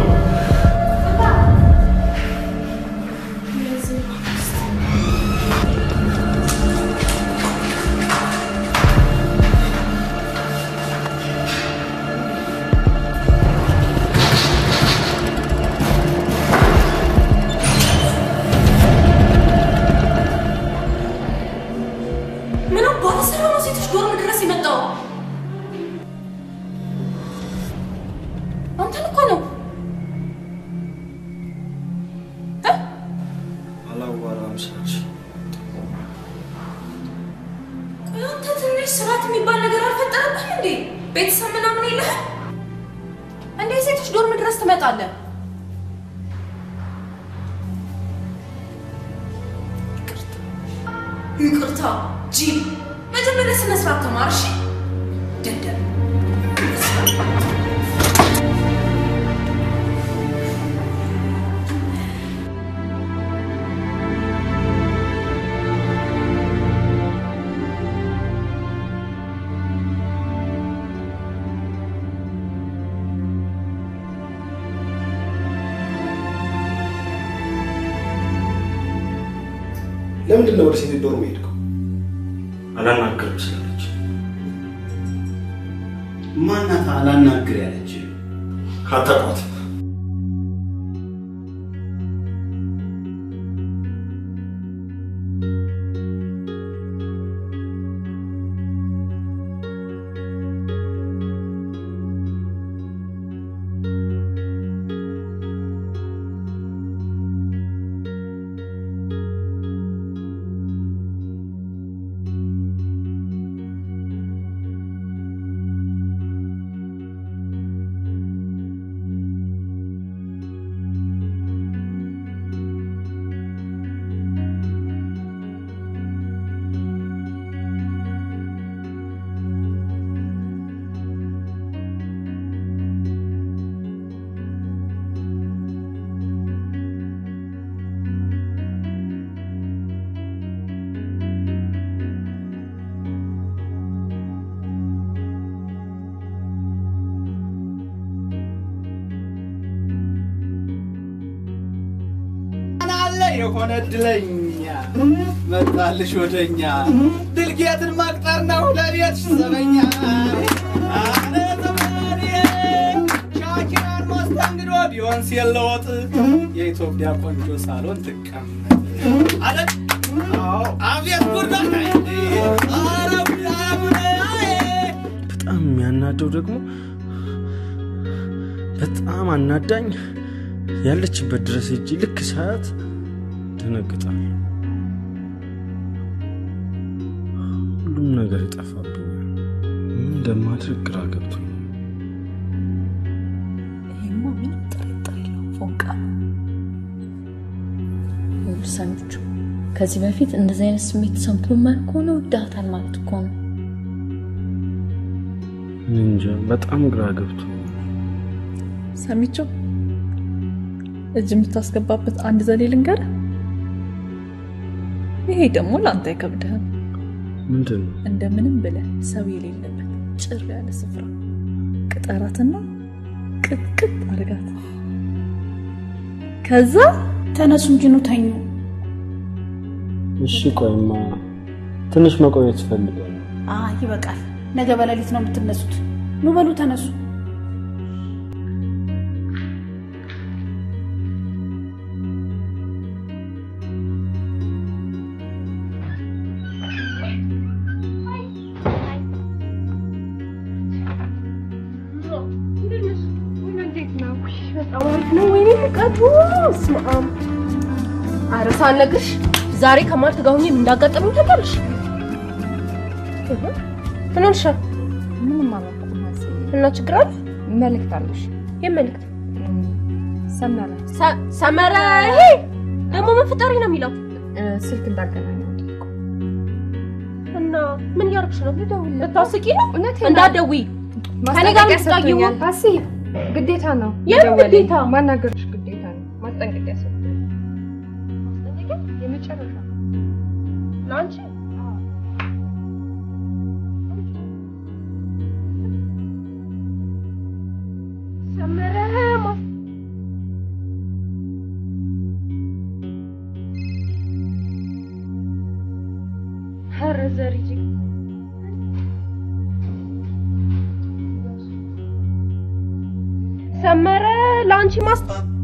ምን አባት ስራ ነው ሴቶች ዶርም ድረስ የመጣው አንተን እኮ ነው እ? አላዋራም ስልሽ ቆይ አንተ ትንሽ ስርዓት የሚባል ነገር አልፈጠረብህም እንዴ ቤተሰብ ምናምን የለህም እንዴ ሴቶች ዶርም ድረስ ትመጣለህ ይቅርታ ጂል መጀመሪያ ስነ ስርዓት ተማር እሺ ደደብ ለምንድን ነው ወደ ሴት ዶርም የሄድከው? አላናገርም ስላለች ማናት አላናግር ያለች? አታውቋትም። የሆነ እድለኛ መጣልሽ ወደኛ ድልጌትን መቅጠር ነው ለቤትሽ ዘበኛ አረ ዘመዴ ሻኪራን መስተንግዶ ቢሆን ሲለወጥ የኢትዮጵያ ቆንጆ ሳሎን ትቀመጥ አለ አዎ አቤት ጉዳይ አረ ጉዳይ በጣም የሚያናደው ደግሞ በጣም አናዳኝ ያለችበት ድረስ ሄጄ ልክ ሳያት ደነግጣለሁ። ሁሉም ነገር ይጠፋብኛል። ምን እንደማድረግ ግራ ገብቶኛል። ይሄማ ምንም ጥርጥር የለውም ፎንቃ ነው። ይኸውልህ ሰሚቹ ከዚህ በፊት እንደዚህ አይነት ስሜት ተሰምቶ የማያውቅ ከሆነ ወዳታል ማለት እኮ ነው። እኔ እንጃ በጣም ግራ ገብቶኛል። ሰሚቸው እጅ የምታስገባበት አንድ ዘዴ ልንገርህ። ይሄ ደግሞ ለአንተ አይከብድህም። ምንድን ነው? እንደምንም ብለህ ሰው የሌለበት ጭር ያለ ስፍራ ቅጠራትና ቅጥቅጥ አድርጋት። ከዛ ተነሱ እንጂ ኑ ተኙ። እሺ ቆይማ ትንሽ መቆየት እፈልጋለሁ። አይ ይበቃል። ነገ በሌሊት ነው የምትነሱት። ኑ በሉ ተነሱ። በጣም አሪፍ ነው። ወይኔ ሙቀቱ በስመ አብ። ኧረ ሳልነግርሽ ዛሬ ከማርት ጋር ሆኜ ምን እንዳጋጠመኝ ታውቂያለሽ? እህ፣ ምን ሆንሻል? ምንም አላውቅም። ሀሴት እና ችግር አለ? መልእክት አለሽ? የት መልእክት? ሰመረ ሰ- ሰመረ ይሄ ደግሞ ምን ፍጠሪ ነው የሚለው? ስልክ እንዳገናኘው እና ምን እያደረግሽ ነው? ልታስቂ ነው? እውነቴን ነው። እንዳትደውይ ከኔ ጋር ማስጠንቀቂያ የምትጣይው ሰጥቶኛል። ሀሴ ግዴታ ነው። የምን መደወሌ። ግዴታ? ማናገርሽ ግዴታ ነው። ማስጠንቀቂያ ሰጥቶኛል። የመጨረሻ ለአንቺ ሰመረ ማስ ኧረ ዘርዬ ሰመረ ለአንቺ ማስ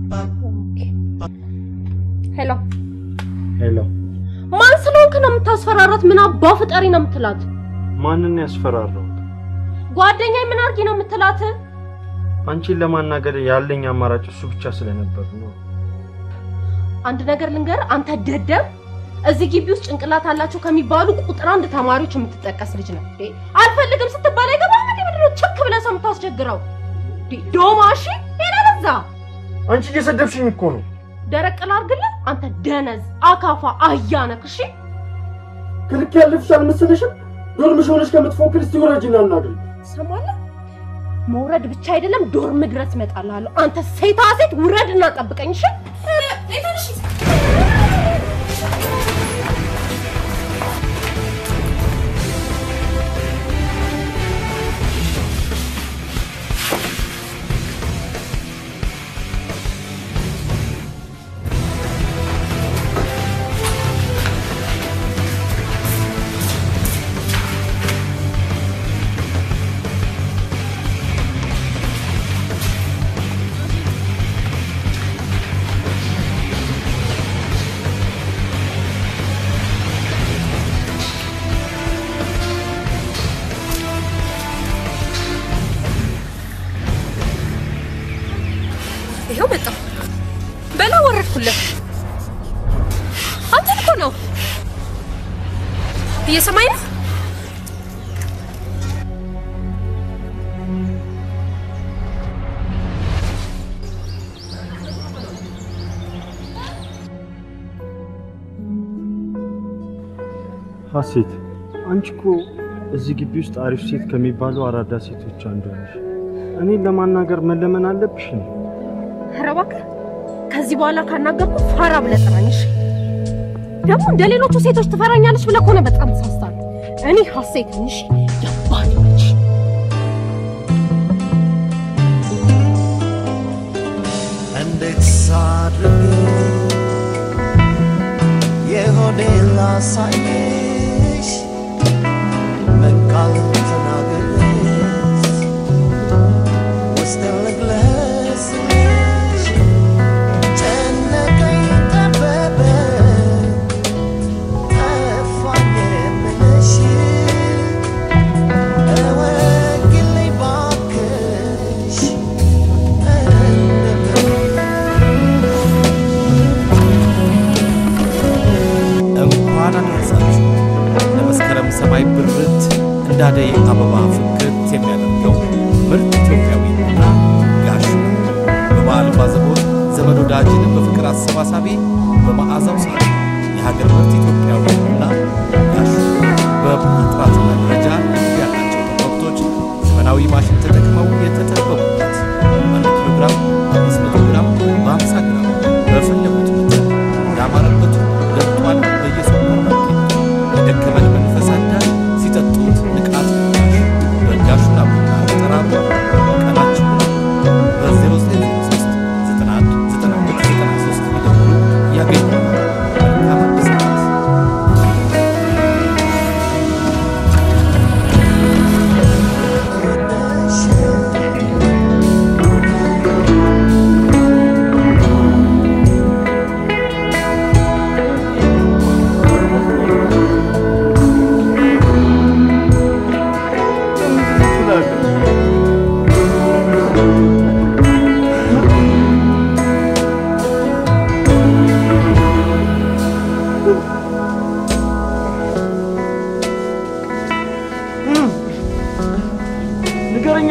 ሄሎ ሄሎ፣ ማን ስለሆንክ ነው የምታስፈራራት? ምን አባ ፍጠሪ ነው የምትላት? ማንን ያስፈራራው? ጓደኛዬ ምን አድርጊ ነው የምትላት? አንቺን ለማናገር ያለኝ አማራጭ እሱ ብቻ ስለነበር ነው። አንድ ነገር ልንገር፣ አንተ ደደብ፣ እዚህ ግቢ ውስጥ ጭንቅላት አላቸው ከሚባሉ ቁጥር አንድ ተማሪዎች የምትጠቀስ ልጅ ነው። እንዴ አልፈልግም ስትባል አይገባም እንዴ? ምንድን ነው ቸክ ብለህ ሰው የምታስቸግረው? እንዴ ዶማ፣ እሺ ሌላ በዛ አንቺ እየሰደብሽኝ እኮ ነው። ደረቅ ላድርግልህ? አንተ ደነዝ፣ አካፋ፣ አህያ ነህ። እሺ ክልክ ያለፍሽ አልመሰለሽም? ዶርምሽ ሆነሽ ከምትፎክር እስቲ ወራጅና እናግሪ። ትሰማለህ? መውረድ ብቻ አይደለም ዶርም ድረስ እመጣልሃለሁ። አንተ ሴታ ሴት ውረድ እና ጠብቀኝ። እሺ ይኸው መጣሁ። በላ ወረድኩለት። አንተን እኮ ነው እየሰማኝ ነው። ሀሴት፣ አንቺ እኮ እዚህ ግቢ ውስጥ አሪፍ ሴት ከሚባሉ አራዳ ሴቶች አንዷ ነሽ። እኔን ለማናገር መለመን አለብሽ ነው? ኧረ እባክህ ከዚህ በኋላ ካናገርኩ ፋራ ብለህ ጥራኝ። እሺ ደግሞ እንደ ሌሎቹ ሴቶች ትፈራኛለች ብለህ ከሆነ በጣም ተሳስታለህ። እኔ ሀሴት ነኝ። እሺ የአባቴ ልጅ እንዴት ሳድርግ የሆዴን ላሳይሽ በቃል ተናግሬሽ ውስጤን ልግለጽልሽ ጨነቀኝ ጠበበኝ ጠፋኝ የምልሽ እወቂልኝ ባክሽ እንኳን አደረሳችሁ ለመስከረም ሰማይ ብርት እንዳደይ አበባ ፍክት የሚያደርገው ምርጥ ኢትዮጵያዊ ቡና ጋሹ በበዓል ባዘቦት ዘመድ ወዳጅን በፍቅር አሰባሳቢ በመዓዛው ሳቢ የሀገር ምርት ኢትዮጵያዊ ቡና ጋሹ በቡና ጥራትና ደረጃ ያላቸው ጠበብቶች ዘመናዊ ማሽን ተጠቅመው የተጠበቡበት አንድ ኪሎ ግራም አምስት መቶ ግራም በአምሳ ግራም በፈለጉት መጠን ያማረበት ገብቷል በየሱፐር ማርኬቱ የደከመን መንፈስ አዳሽ ሲጠጡት ንቃት ዳሽ በጋሹና ቡና ተጠራሩ ቀናችሁ በ0903 91 92 93 ቢደውሉ ያገኛሉ። መልካም አዲስ ዓመት። ንገረኛ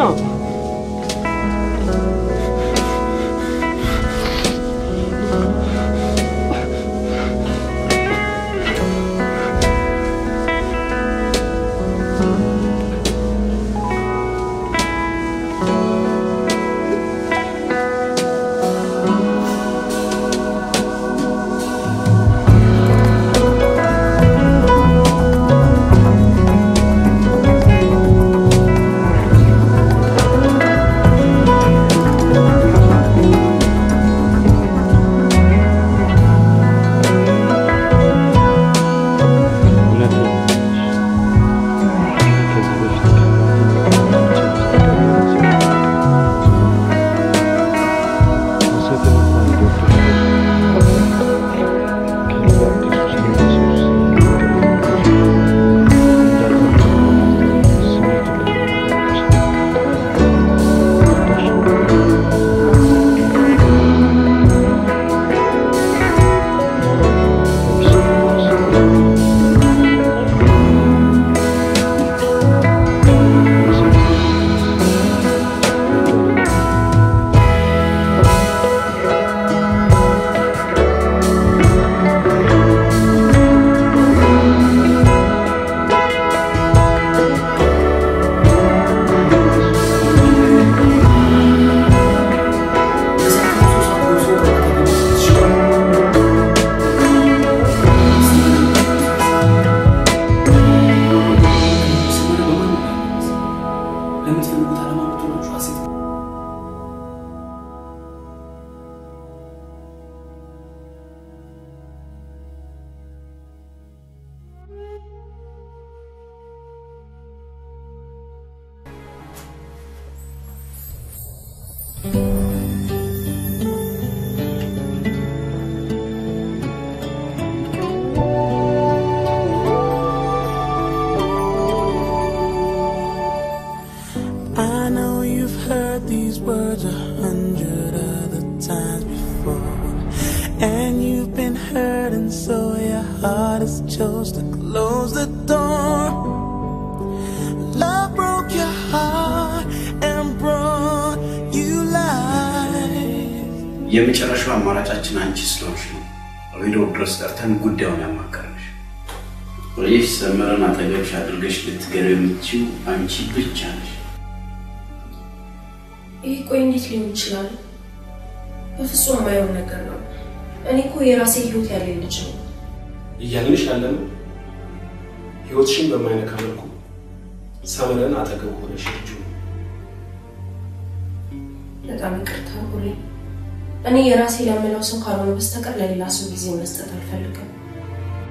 ለምትፈልጉት ዓላማ የምትሆናችሁ ሀሴት I know you've heard these words a hundred other times before. And you've been hurt, and so your heart has chose to close the door. Love broke your heart and brought you life. የመጨረሻው አማራጫችን አንቺ ስለሆንሽ ነው ሬዲዮ ድረስ ጠርተን ጉዳዩን ያማከርንሽ። ይህ ሰመረን አጠገብሽ አድርገሽ ልትገረው የምትችው አንቺ ብቻ ነሽ። ይህ ቆይ እንዴት ሊሆን ይችላል? በፍጹም የማይሆን ነገር ነው። እኔ እኮ የራሴ ህይወት ያለኝ ልጅ ነው። እያልንሽ ያለን ህይወትሽን በማይነካ መልኩ ሰመረን አጠገብ ሆነሽ ልጁ በጣም ይቅርታ ሁሌ እኔ የራሴ ለምለው ሰው ካልሆነ በስተቀር ለሌላ ሰው ጊዜ መስጠት አልፈልግም።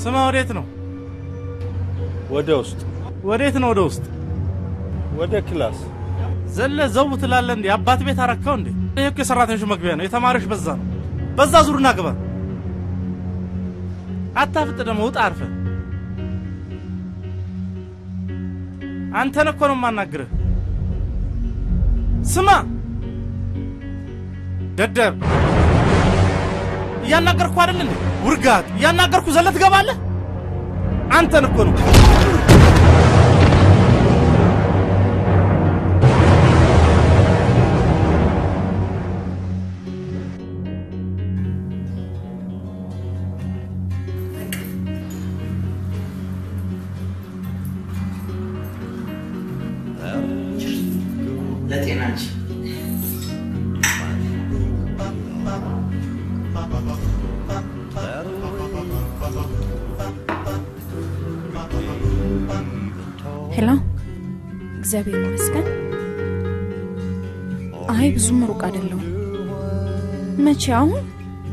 ስማ፣ ወዴት ነው? ወደ ውስጥ። ወዴት ነው? ወደ ውስጥ ወደ ክላስ። ዘለ ዘው ትላለህ እንዴ? አባት ቤት አረካው እንዴ? ይሄ እኮ የሰራተኞች መግቢያ ነው። የተማሪዎች በዛ ነው። በዛ ዙርና ግባ። አታፍጥ ደግሞ ውጣ አርፈ። አንተን እኮ ነው የማናግርህ። ስማ ደደብ፣ እያናገርኩ አይደል እንዴ? ውርጋት፣ እያናገርኩ ዘለ ትገባለህ። አንተን እኮ ነው ለጤናች ሄሎ፣ እግዚአብሔር ይመስገን። አይ ብዙም ሩቅ አይደለሁም። መቼ? አሁን?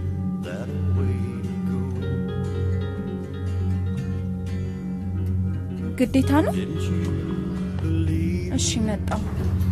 ግዴታ ነው? እሺ፣ መጣሁ።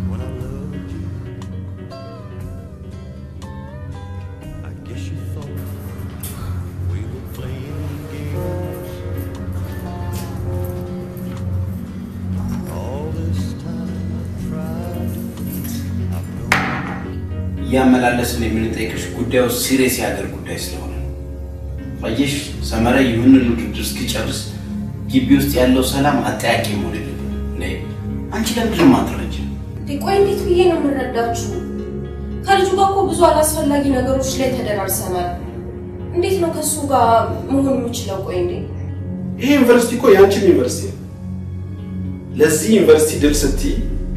እያመላለስን የምንጠይቅሽ ጉዳዩ ሲሪየስ የሀገር ጉዳይ ስለሆነ ነው። አየሽ ሰመረ ይህንን ውድድር እስኪጨርስ ግቢ ውስጥ ያለው ሰላም አጠያቂ መሆን የለበትም። ነይ አንቺ ለምንድን ነው የማትረጂው? ቆይ እንዴት ብዬ ነው የምረዳችሁ? ከልጁ ጋር እኮ ብዙ አላስፈላጊ ነገሮች ላይ ተደራርሰናል። እንዴት ነው ከእሱ ጋር መሆን የምችለው? ቆይ እንዴ ይሄ ዩኒቨርሲቲ እኮ የአንቺም ዩኒቨርሲቲ ነው። ለዚህ ዩኒቨርሲቲ ድል ስትይ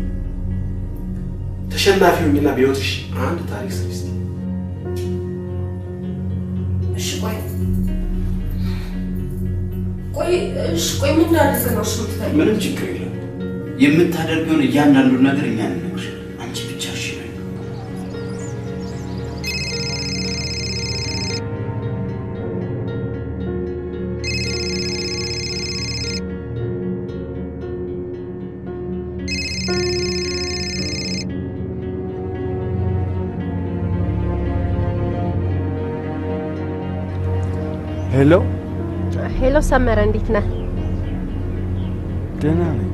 ተሸናፊ ሁኝና በሕይወትሽ አንድ ታሪክ ስሪ እስቲ። እሺ ቆይ ቆይ እሺ ቆይ ምን ላድርግ ነው እሺ የምትፈልጊው? ምንም ችግር የለም። የምታደርገውን እያንዳንዱን ነገር እኛ እንነግርሻለን። አንቺ ብቻ እሺ በይ። ሄሎ፣ ሄሎ ሰመረ እንዴት ነህ? ደህና ነኝ።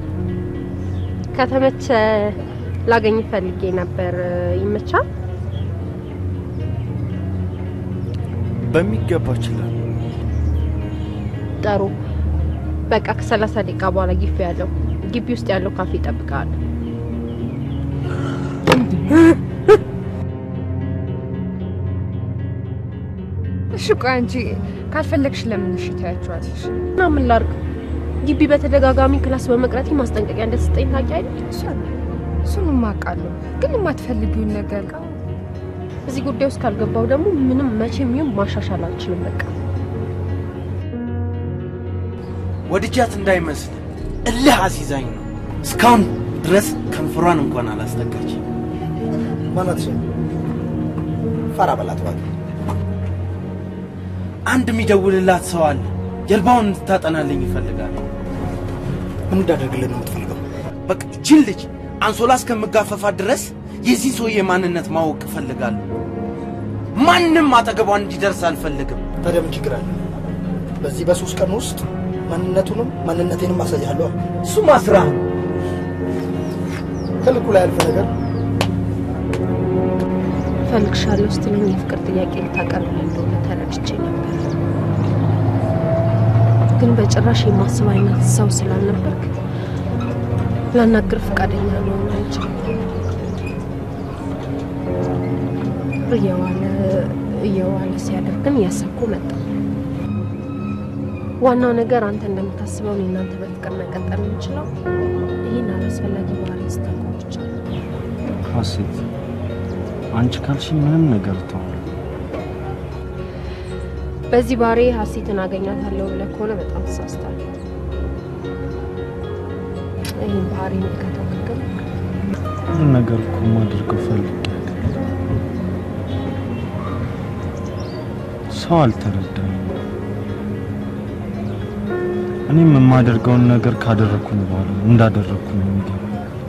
ከተመቸ ላገኝ ፈልጌ ነበር። ይመቻል? በሚገባ እችላለሁ። ጥሩ። በቃ ከሰላሳ ደቂቃ በኋላ ግቢ ያለው ግቢ ውስጥ ያለው ካፌ ይጠብቃል። እሺ ቆይ አንቺ ካልፈለግሽ ለምን እሺ ታያቸዋለሽ? እና ምን ላድርግ? ግቢ በተደጋጋሚ ክላስ በመቅረቴ ማስጠንቀቂያ እንደተሰጠኝ ታውቂ አይደል? እሱንም አውቃለሁ፣ ግን የማትፈልጊውን ነገር እዚህ ጉዳይ ውስጥ ካልገባው ደግሞ ምንም መቼም ይሁን ማሻሻል አልችልም። በቃ ወድጃት እንዳይመስል እልህ አሲዛኝ ነው። እስካሁን ድረስ ከንፈሯን እንኳን አላስጠጋች። ማናት? ፈራ በላት እባክህ። አንድ የሚደውልላት ሰው አለ። ጀልባውን እንድታጠናልኝ ይፈልጋል። ምን እንዳደርግልህ ነው የምትፈልገው? በቃ ችን ልጅ አንሶላ እስከምጋፈፋት ድረስ የዚህ ሰውዬ ማንነት ማወቅ እፈልጋለሁ። ማንም አጠገቧ እንዲደርስ አልፈልግም። ታዲያ ምን ችግር አለ? በዚህ በሶስት ቀን ውስጥ ማንነቱንም ማንነቴንም አሳያለሁ። እሱማ ስራ ከልኩ ላይ ያልፈ ነገር እፈልግሻለሁ ስትለኝ የፍቅር ጥያቄ ልታቀርብልኝ እንደሆነ ተረድቼ ነበር። ግን በጭራሽ የማስብ አይነት ሰው ስላልነበርክ ላናግር ፈቃደኛ ልሆን አልችልም። እየዋለ እየዋለ ሲያደርግን እያሰብኩ መጣ። ዋናው ነገር አንተ እንደምታስበው እኔ እናንተ በፍቅር መቀጠል የምንችለው ይህን አላስፈላጊ ባህሪ ስታቆም ብቻ ነው። ሀሴት፣ አንቺ ካልሽኝ ምንም ነገር እተዋለሁ። በዚህ ባህሪ ሀሴትን አገኛታለሁ ብለህ ከሆነ በጣም ተሳስታለሁ። ይህን ባህሪ ከተመገብ ሁሉ ነገር እኮ ማድረገው ፈልጌ ሰው አልተረዳኝም። እኔም የማደርገውን ነገር ካደረግኩኝ በኋላ እንዳደረግኩ ነው የሚገባኝ።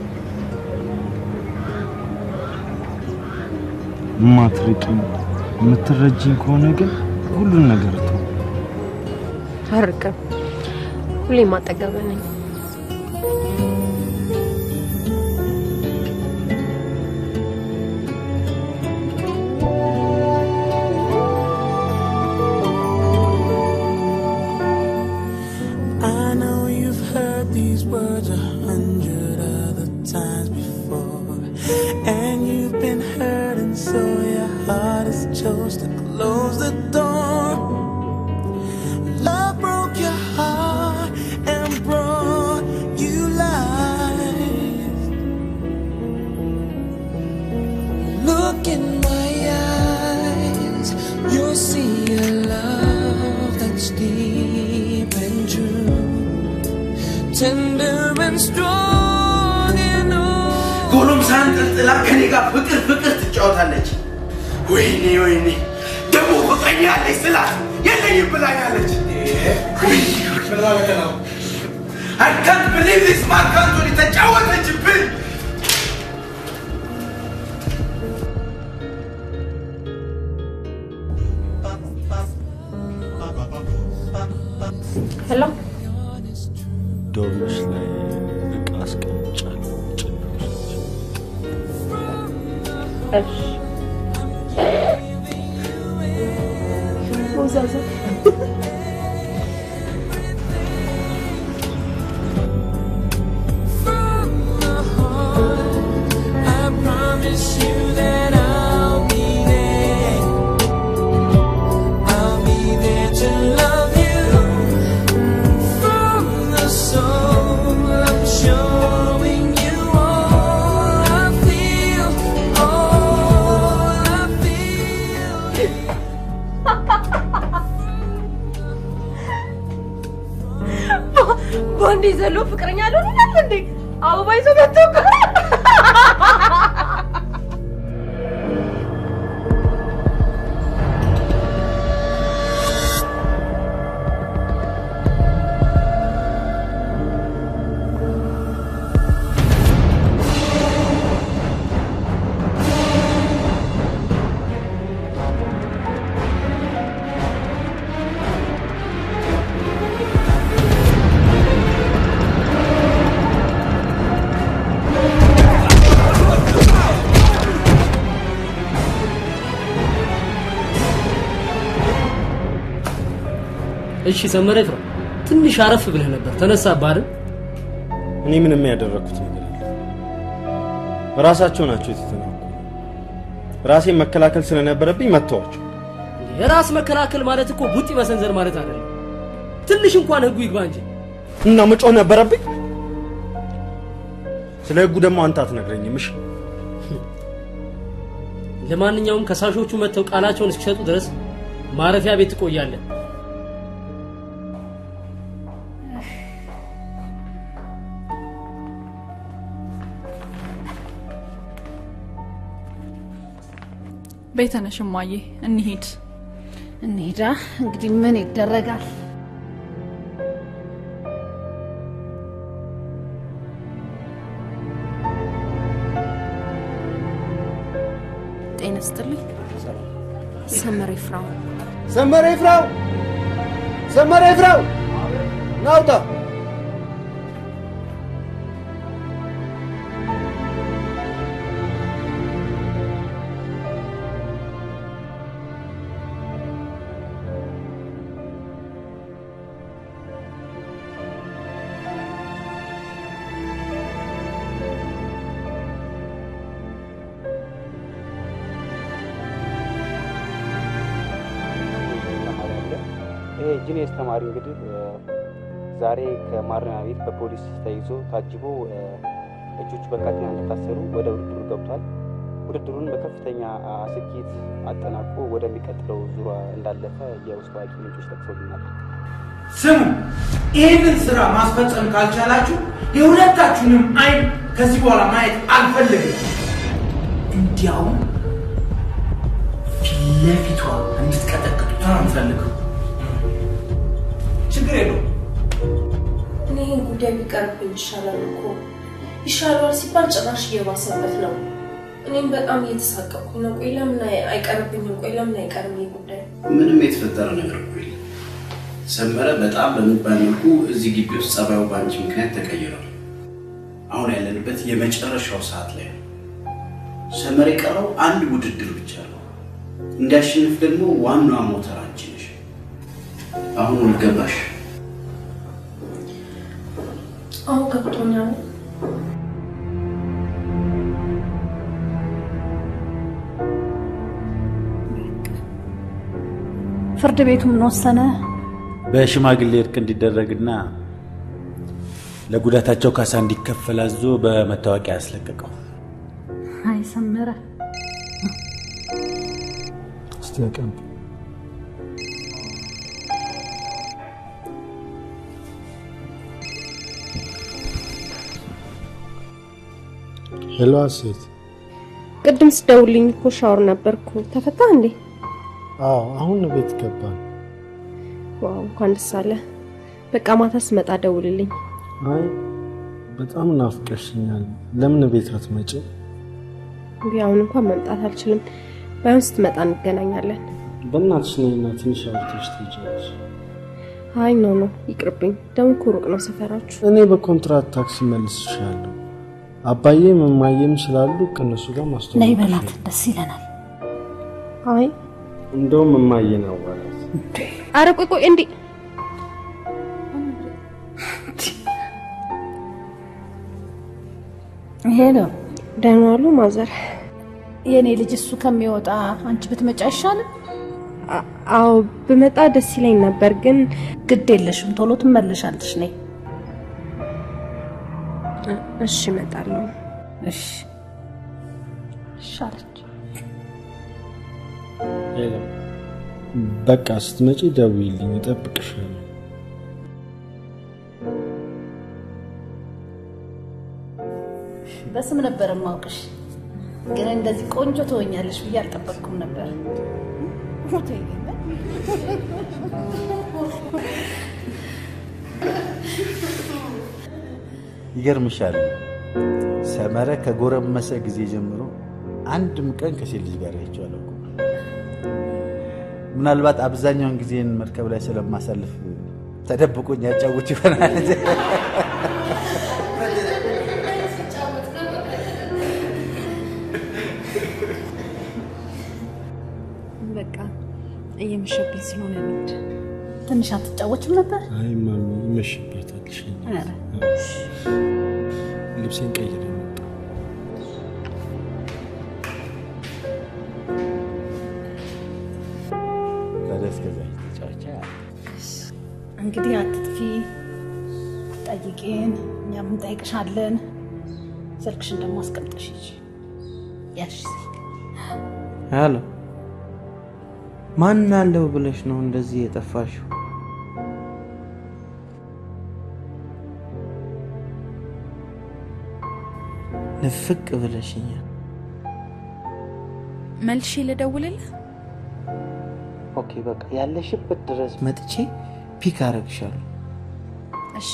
የማትርቂኝ የምትረጂኝ ከሆነ ግን ሁሉን ነገር ተው። አርቅም ሁሌም አጠገብህ ነኝ። I know you've heard these words a hundred other times before, and you've been hurt, and so your heart has chose to close the door. Love broke your heart and brought you life. Look in my eyes, you'll see a love that's deep and true, tender and strong and old. ጎረምሳን ጥልጥላ ከኔ ጋር ፍቅር ፍቅር ትጫወታለች። ወይኔ ወይኔ ደግሞ ፍቅረኛ ያለች ስላት የለኝም ብላኛለች። I can't believe this man ካንቶኒ ተጫወተችብን። ሄሎ ዶርምሽ ላይ እቃ አስቀምጫለሁ። ጭን ውስጥ እሺ ሞዛዛ I promise you that I'll be there. I'll be there to love you from the soul. I'm showing you all I feel, all I በአንዴ ዘሎ ፍቅረኛ አልሆን ይላል እንዴ? አበባ ይዞ መጥቶ እኮ እሺ ሰመረ ይፍራ፣ ትንሽ አረፍ ብለህ ነበር። ተነሳብህ አይደል? እኔ ምንም ያደረግኩት ነገር የለም። ራሳቸው ናቸው የተተናኩ። ራሴን መከላከል ስለነበረብኝ መተዋቸው። የራስ መከላከል ማለት እኮ ቡጢ መሰንዘር ማለት አይደለም። ትንሽ እንኳን ህጉ ይግባ እንጂ እና መጮህ ነበረብኝ። ስለ ህጉ ደግሞ አንተ አትነግረኝም። እሺ ለማንኛውም ከሳሾቹ መጥተው ቃላቸውን እስኪሰጡ ድረስ ማረፊያ ቤት ትቆያለህ። ቤተነሽ እማዬ እንሂድ። እንሂዳ እንግዲህ ምን ይደረጋል? ጤና ይስጥልኝ። ሰመረ ይፍራው ሰመረ ይፍራው፣ ሰመረ ይፍራው፣ ናውጣ ይሄ ጂኔስ ተማሪ እንግዲህ እ፣ ዛሬ ከማረሚያ ቤት በፖሊስ ተይዞ ታጅቦ እ፣ እጆቹ በካቴና እንደታሰሩ ወደ ውድድሩ ገብቷል። ውድድሩን በከፍተኛ አ፣ ስኬት አጠናቆ ወደሚቀጥለው ዙር እንዳለፈ የውስጥ አዋቂ ምንጮች ጠቅሰውልናል። ስሙ፣ ይህንን ስራ ማስፈጸም ካልቻላችሁ የሁለታችሁንም አይን ከዚህ በኋላ ማየት አልፈልግም። እንዲያውም ፊት ለፊቷ እንድትቀጠቅጡት ነው የምፈልገው። ችግር የለውም። ይህን ጉዳይ ቢቀርብኝ ይሻላል እኮ። ይሻለዋል ሲባል ጭራሽ እየባሰበት ነው። እኔም በጣም እየተሳቀቅኩኝ ነው። ቆይ ለምን አይ- አይቀርብኝም? ቆይ ለምን አይቀርም ይህ ጉዳይ? ምንም የተፈጠረ ነገር እኮ የለም። ሰመረ በጣም በሚባል መልኩ እዚህ ግቢ ውስጥ ጸባዩ በአንቺ ምክንያት ተቀይሯል። አሁን ያለንበት የመጨረሻው ሰዓት ላይ ነው። ሰመረ የቀረው አንድ ውድድር ብቻ ነው። እንዲያሸንፍ ደግሞ ዋናዋ ሞተር አንቺ ነሽ። አሁን ልገባሽ? አሁን ገብቶኛል። ፍርድ ቤቱ ምን ወሰነ? በሽማግሌ እርቅ እንዲደረግና ለጉዳታቸው ካሳ እንዲከፈል አዞ በመታወቂያ ያስለቀቀው። አይ ሰመረ፣ እስቲ አቀምጥ። ሄሎ ሴት ቅድም ስደውልኝ እኮ ሻወር ነበርኩ። ተፈታ እንዴ? አዎ አሁን ቤት ገባን። ዋው እንኳን ደስ አለ። በቃ ማታ ስመጣ ደውልልኝ። አይ በጣም ናፍቀሽኛል። ለምን ቤት አትመጭም? እንግዲህ አሁን እንኳን መምጣት አልችልም። ባይሆን ስትመጣ እንገናኛለን። በእናትሽ ነይና ትንሽ አውርተሽ ትሄጃለሽ። አይ ኖ ኖ ይቅርብኝ። ደግሞ እኮ ሩቅ ነው ሰፈራችሁ። እኔ በኮንትራት ታክሲ መልስሻለሁ። አባዬም እማዬም ስላሉ ከእነሱ ጋር ማስተዋወቅ ነይ በላት፣ ደስ ይለናል። አይ እንደውም እማዬን አዋራት። አረ ቆይ ቆይ እንዴ ይሄ ነው ደህና ዋሉ ማዘር። የእኔ ልጅ እሱ ከሚወጣ አንቺ ብትመጪ አይሻልም? አዎ ብመጣ ደስ ይለኝ ነበር፣ ግን ግድ የለሽም፣ ቶሎ ትመለሻለሽ። ነይ። እሺ እመጣለሁ። እሺ ሻለች። ሄሎ በቃ ስትመጪ ደውይልኝ፣ እጠብቅሻለሁ። በስም ነበር የማውቅሽ፣ ግን እንደዚህ ቆንጆ ትሆኛለሽ ብዬ አልጠበቅኩም ነበር። ሞቶ ይገኛል። ይገርምሻል፣ ሰመረ ከጎረመሰ ጊዜ ጀምሮ አንድም ቀን ከሴት ልጅ ጋር አይቼው አላውቅም። ምናልባት አብዛኛውን ጊዜን መርከብ ላይ ስለማሳልፍ ተደብቆኝ ያጫውት ይሆናል። በቃ እየመሸብኝ ስለሆነ እንሂድ። ትንሽ አትጫወችም ነበር? አይ ማሚ ይመሽበታል። እሺ። ኧረ፣ ልብሴን ቀይሬ መጣ። ታዲያ እስከዛ ተጫወቻ እንግዲህ አትጥፊ፣ ጠይቄን፣ እኛም እንጠይቅሻለን። ስልክሽን ደግሞ አስቀምጠሽ ሂጂ። ያሽ ሄሎ ማን አለው ብለሽ ነው እንደዚህ የጠፋሽው? ንፍቅ ብለሽኛል። መልሼ ልደውልልህ? ኦኬ በቃ ያለሽበት ድረስ መጥቼ ፒክ አረግሻለሁ። እሺ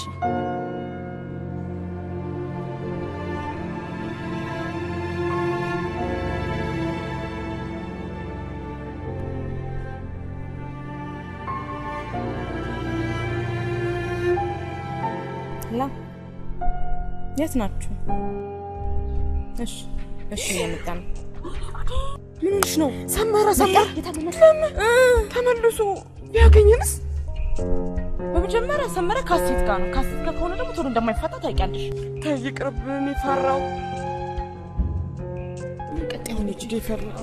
ላ የት ናችሁ? እሺ እሺ፣ እየመጣ ነው። ምን ሆነሽ ነው? ሰመረ ሰመረ ተመልሶ ቢያገኝንስ? በመጀመሪያ ሰመረ ካሴት ጋር ነው። ካሴት ጋር ከሆነ ደግሞ ቶሎ እንደማይፋታ ታውቂያለሽ። ተይ ይቅርብን፣ የፈራው ቀጣይ ሆነች የፈራው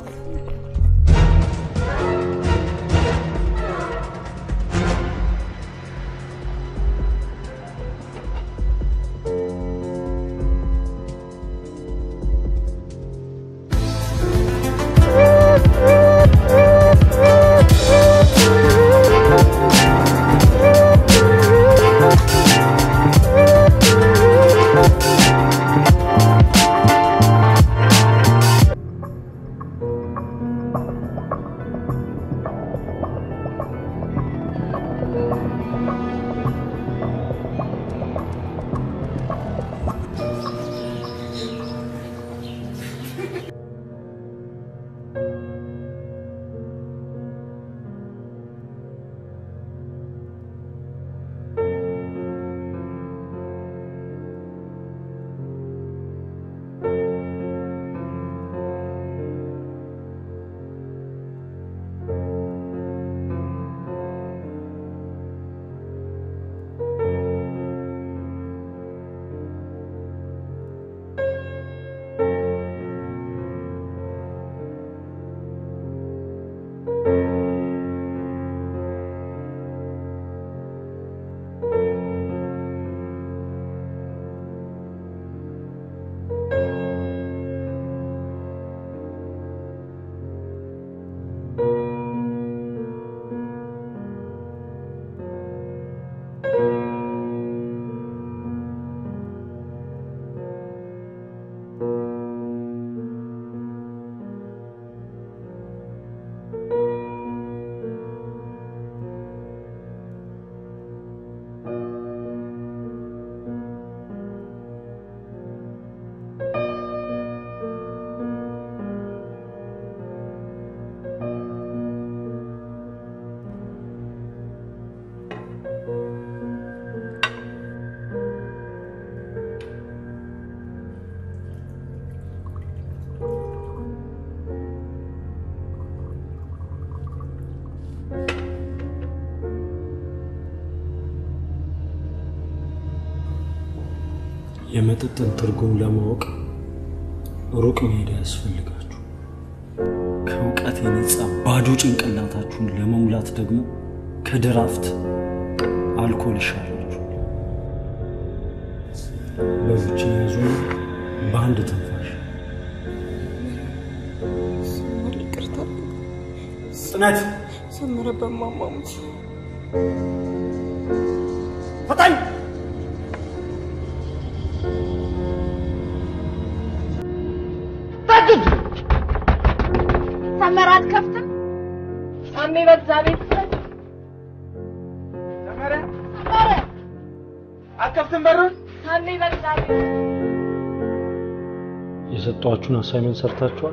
የመጠጥን ትርጉም ለማወቅ ሩቅ መሄድ አያስፈልጋችሁ። ከእውቀት የነጻ ባዶ ጭንቅላታችሁን ለመሙላት ደግሞ ከድራፍት አልኮል ይሻላችሁ። በዞችን ያዙ በአንድ ትንፋሽ ይቅርታ ጽናት ሰመረ በማማሙት ፈጣን ታግድ ሰመረ አትከፍትም? ሳሜ በእግዚአብሔር ፍረድ። ሰመረ ሰመረ አትከፍትም በሩን? ሳሜ በእግዚአብሔር የሰጧችሁን አሳይመንት ሰርታችኋል?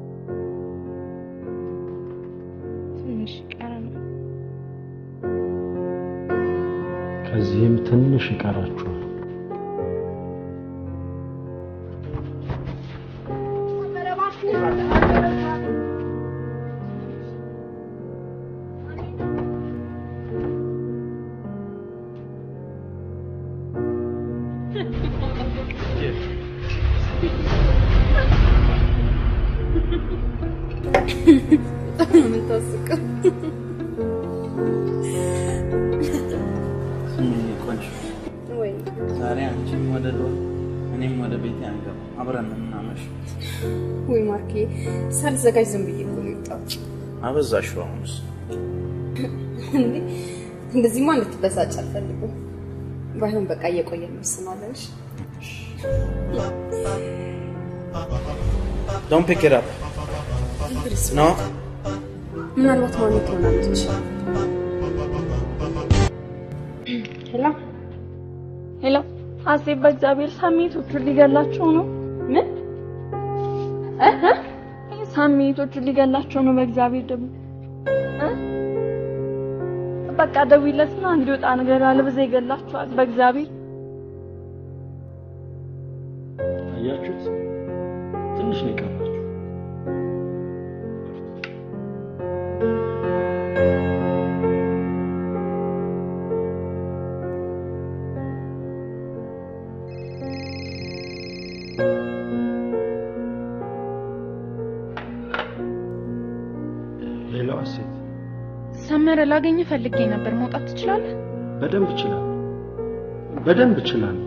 ትንሽ ይቀረናል። ከዚህም ትንሽ ይቀራችኋል። ሰመረ እባክህ የምታስቀው ስሚኝ ቆንጆ፣ ወይ ዛሬ አንቺም ወደ ዶር እኔም ወደ ቤት አንገባ፣ አብረን ነው የምናመሸው። ወይ ማርኬ ሳልዘጋጅ ዝም ብዬ እኮ ነው የወጣሁት። አበዛሽው አሁንስ። እንዴ እንደዚህማ እንድትበሳጭ አልፈልግም። ባይሆን በቃ እየቆየን እንወስናለን። እሺ? ዶንት ፒክ ኢት አፕ ኖ ምናልባት ማሚ ትሆናለች። ሄሎ ሄሎ፣ ሀሴት በእግዚአብሔር ሳሜቶቹን ሊገላቸው ነው። ምን እህ ሳሜቶቹን ሊገላቸው ነው። በእግዚአብሔር ደግሞ እ? በቃ ደውይለትና እንዲወጣ ነገር አለበዛ ይገላቸዋል። በእግዚአብሔር አያችሁት? ትንሽ ነው የቀራችሁ። ሌላዋ ሴት ሰመረ ላገኝ ፈልጌ ነበር። መውጣት ትችላለህ? በደንብ እችላለሁ፣ በደንብ እችላለሁ።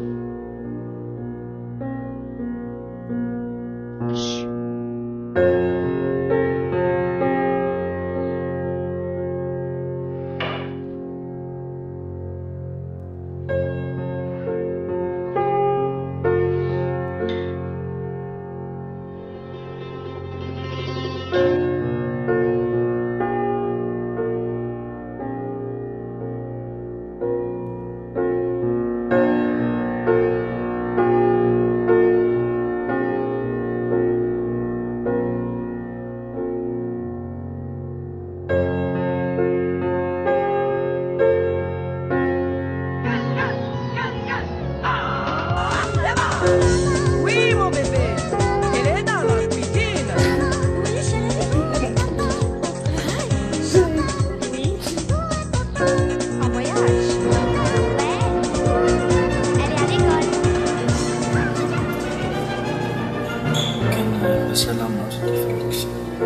Oui, mon bébé. Elle est dans la cuisine. En voyage. Elle est à l'école. በሰላም ነው ስትፈልግሽ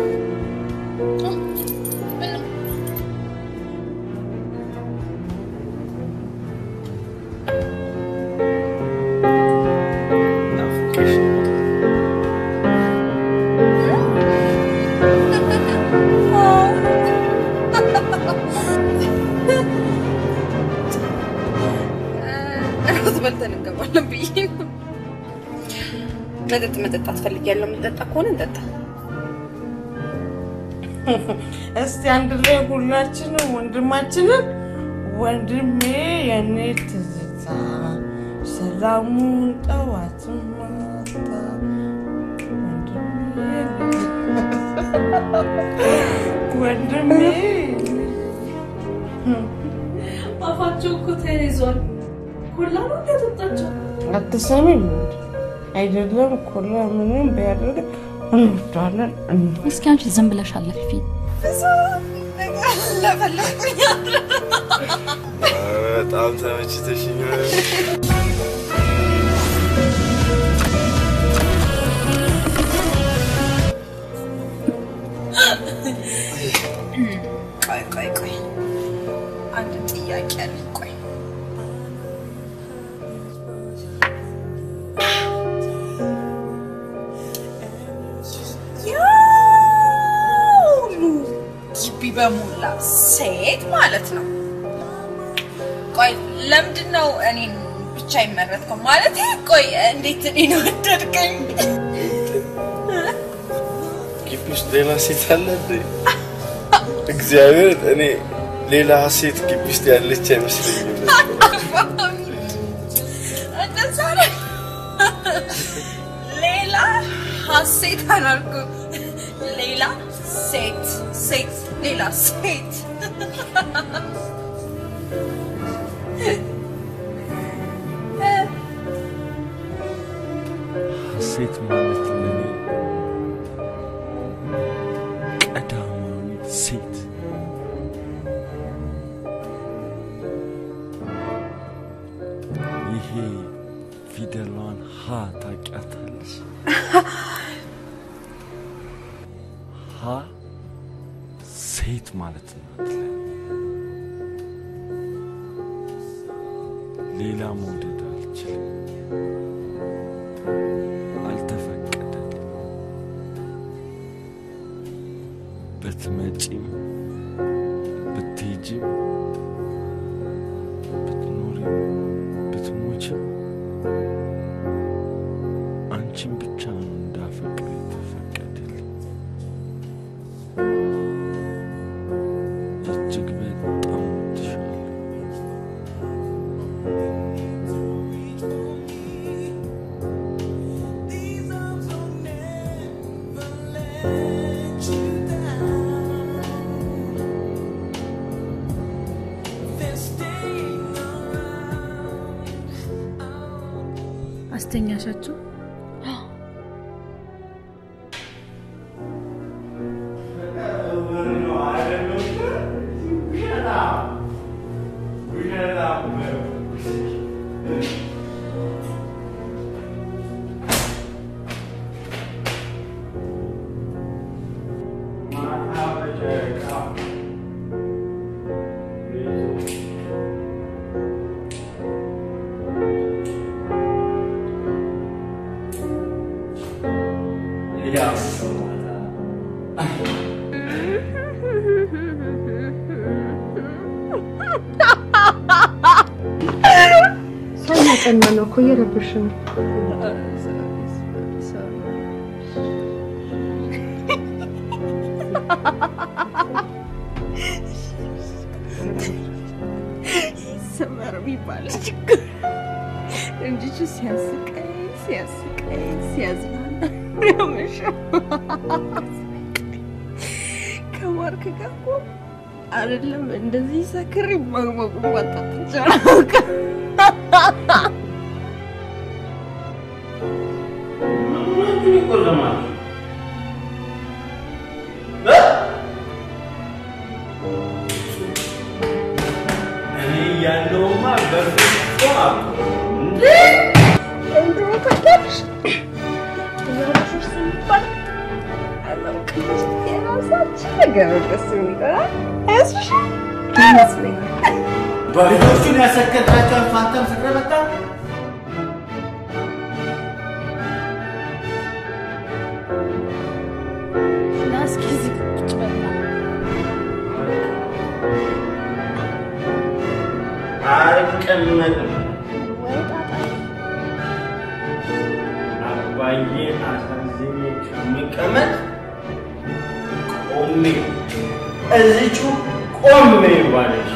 እራት በልተን እንገባለን ብዬ ነው። መጠጥ መጠጣት ፈልጊያለሁ። የምንጠጣ ከሆነ እንጠጣ። እስቲ አንድ ላይ ሁላችንም ወንድማችንን ወንድሜ የኔ ትዝታ ሰላሙን ጠዋት ማታ ወንድሜ አፋቸው እኮ ተያይዟል። ኮላ ነው እንዲያጠጣቸው አትሰሚም እንዴ? አይደለም ኮላ ምንም ቢያደርግ እንወዳለን። እስኪ አንቺ ዝም ብለሽ አለፊ። በጣም ተመችተሽኛል። የሞላ ሴት ማለት ነው። ቆይ ለምንድን ነው እኔን ብቻ ይመረጥከው? ማለት ቆይ እንዴት እኔን ወደድከኝ? ግቢ ውስጥ ሌላ ሴት አለ እንዴ? እግዚአብሔር እኔ ሌላ ሴት ግቢ ውስጥ ያለች አይመስለኝም። እንደዛ ነው። ሌላ ሀሴት አላልኩም። ሌላ ሴት ሴት ሌላ ሴት ሴት ማለት ለኔ ቀዳማዊት ሴት ይሄ ፊደሏን ሀ ታውቂያታለሽ? ሀ ሴት ማለት ናት ለኔ። ሌላ መውደድ አልችልም። አልተፈቀደልም። ብትመጪም ብትሄጂም ብትኖሪም ብትሞችም አንቺን ብቻ ነው እንዳፈቅር የተፈቀደልኝ። እጅግ በጣም እወድሻለሁ። አስተኛሻቸው? ሰው እያጠና ነው እኮ እየረበሽ ነው። ሰመር የሚባል ችግር እንጂቹ ሲያስቀኝ ሲያስቀኝ ሲያዝናና ያመሻው ከማርክ ጋር እኮ አይደለም እንደዚህ ሰክሬ ማግባቡ ማጣት ይቻላል። እኔ እያለሁማ በፍጹም አልኩህ። እንደው ታውቂያለሽ የራስሽ ሲባል አላውቅም የራሳችን ነገር ነው ደስ የሚለው አያስብሽም? ይመስለኛል በልጆቹን ያሰከርካቸው ፋንታም ስክረመጣ ና እስኪ እዚህ ቁጭ በል ና። አልቀመጥም። ወይ ጣጣ አባዬ አሳዝኜ ከምቀመጥ ቆሜ እዚቹ ቆሜ ባለሽ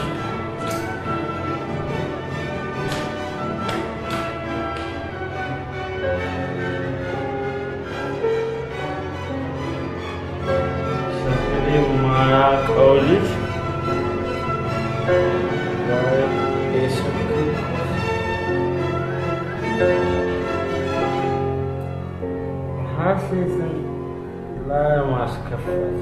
ሰፈሬ ማያውቀው ልጅ ዛሬ የሰከርኩት ሀሴትን ለማስከፈት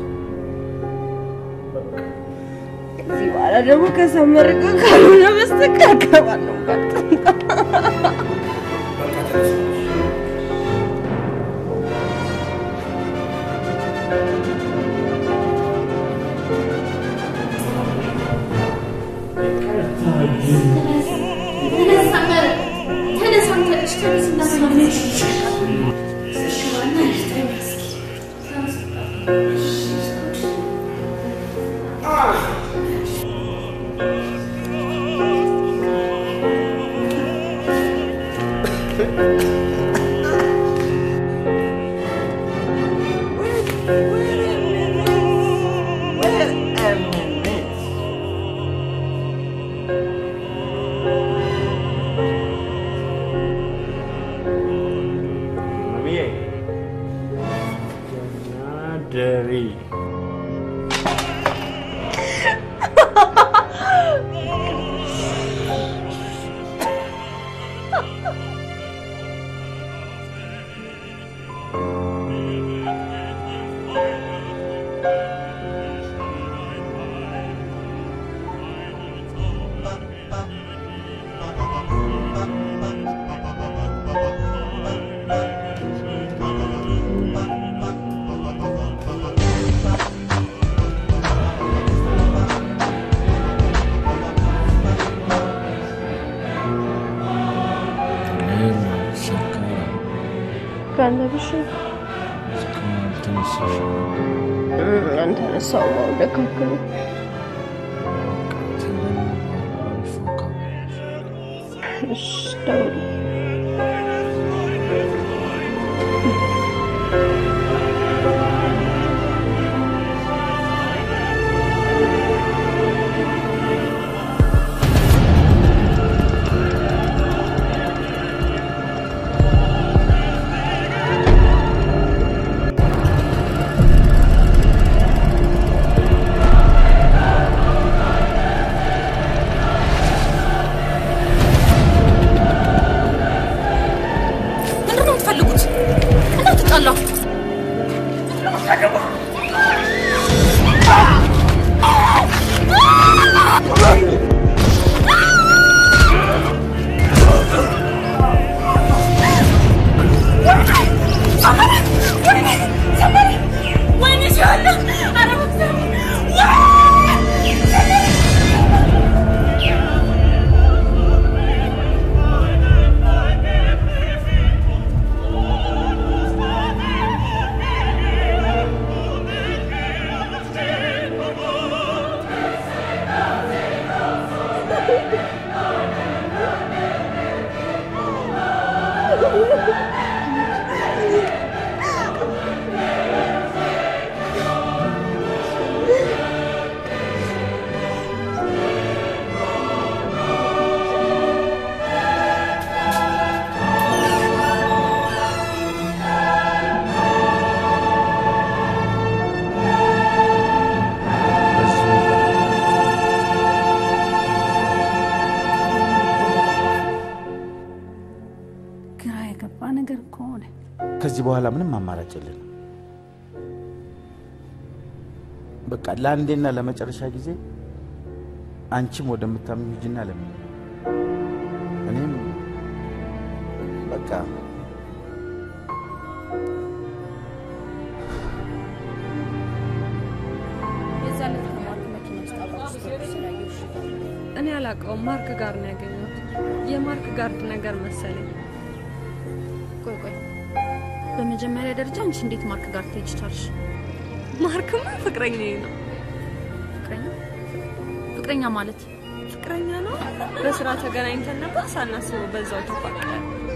ከዚህ በኋላ ደግሞ ከሰመር ጋር ካልሆነ በስተቀር እገባለሁ በጣም አ ማሚዬ ደሪ ካለብሽ አንተነሳው ደካክሉ እሺ ደውል ምንድን ነው የምትፈልጉት? እንዳትጣላ ወይኔ ሲሆን ኧረ በእግዚአብሔር ግራ የገባ ነገር ከሆነ ከዚህ በኋላ ምንም አማራጭ የለንም። በቃ ለአንዴና ለመጨረሻ ጊዜ አንቺም ወደምታምኚው ሂጂና ለምን እኔም በቃ የዛን ዕለት ከማርክ መኪና ውስጥ አብራችሁ ስትወጡ ስላየሁሽ እኔ አላውቀውም። ማርክ ጋር ነው ያገኘሁት። የማርክ ጋርድ ነገር መሰለኝ። ቆይ ቆይ፣ በመጀመሪያ ደረጃ አንቺ እንዴት ማርክ ጋር ትሄጂ ቻልሽ? ማርክማ ፍቅረኛዬ ነው። ፍቅረኛ ፍቅረኛ ማለት ፍቅረኛ ነው። በስራ ተገናኝተን ነበር። ሳናስበው በዛው ተፋቀረ።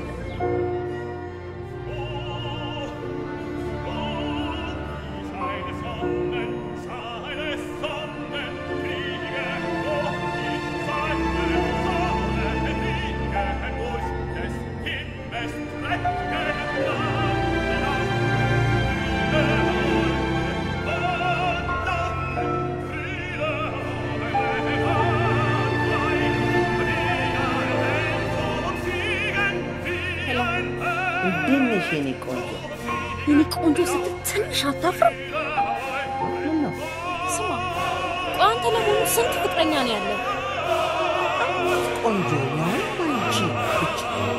እንዴት ነሽ የኔ ቆንጆ? የኔ ቆንጆ ስትል ትንሽ አታፍርም? ምን ነው ስማ፣ ቆይ አንተ ለመሆኑ ስንት ፍቅረኛ ነው ያለ? ቆንጆ ያው አንቺ ብቻ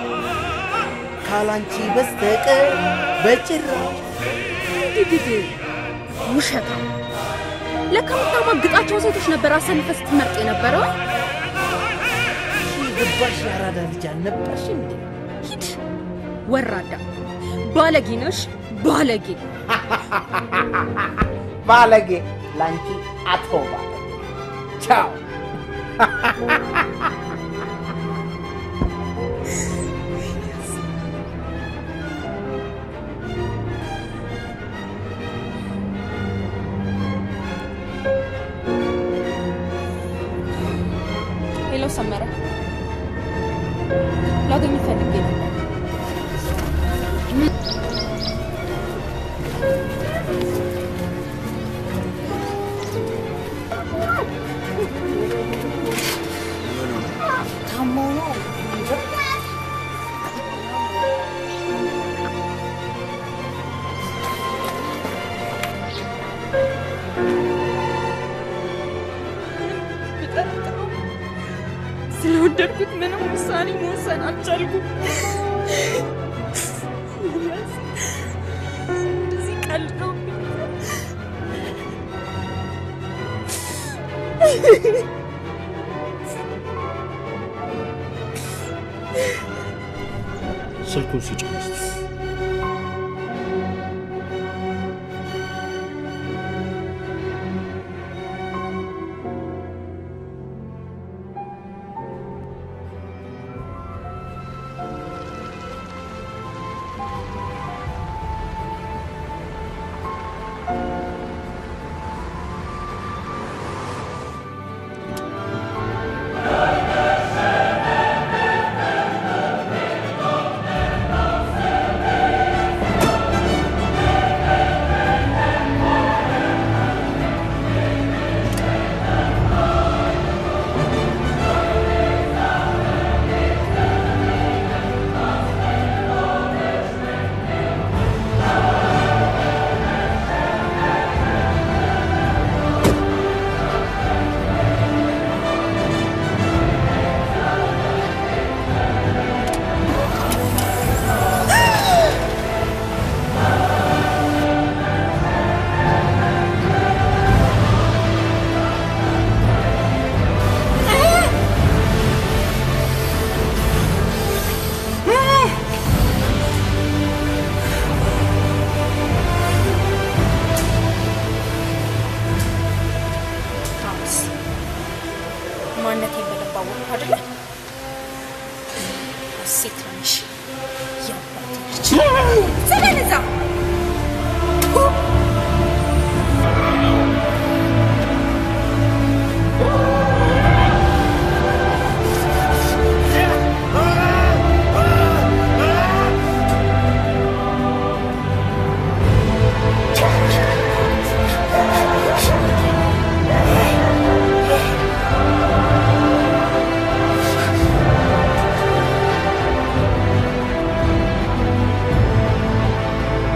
ካላንቺ በስተቀር በጭራሽ ድድድ ውሸታ። ለካ የምታማግጣቸው ሴቶች ነበር አሰልፈ ስትመርጥ የነበረው። ገባሽ? ያራዳ ልጅ አልነበርሽ እንዴ? ሂድ ወራዳ፣ ባለጌ ነሽ ባለጌ። ባለጌ ላንቺ አቶ ባለጌ ቻው። ወደድኩት። ምንም ውሳኔ መወሰን አልቻልኩም። ኤልያስ እንደዚህ ቀልዶብኝ ስልኩን ስጭኝ እስቲ። አሁንስ ማንነቴን በደንብ አወቅሁ አይደለ? ሴት ነሽ ያባቴ ልጅ ዘመን እዛ Thank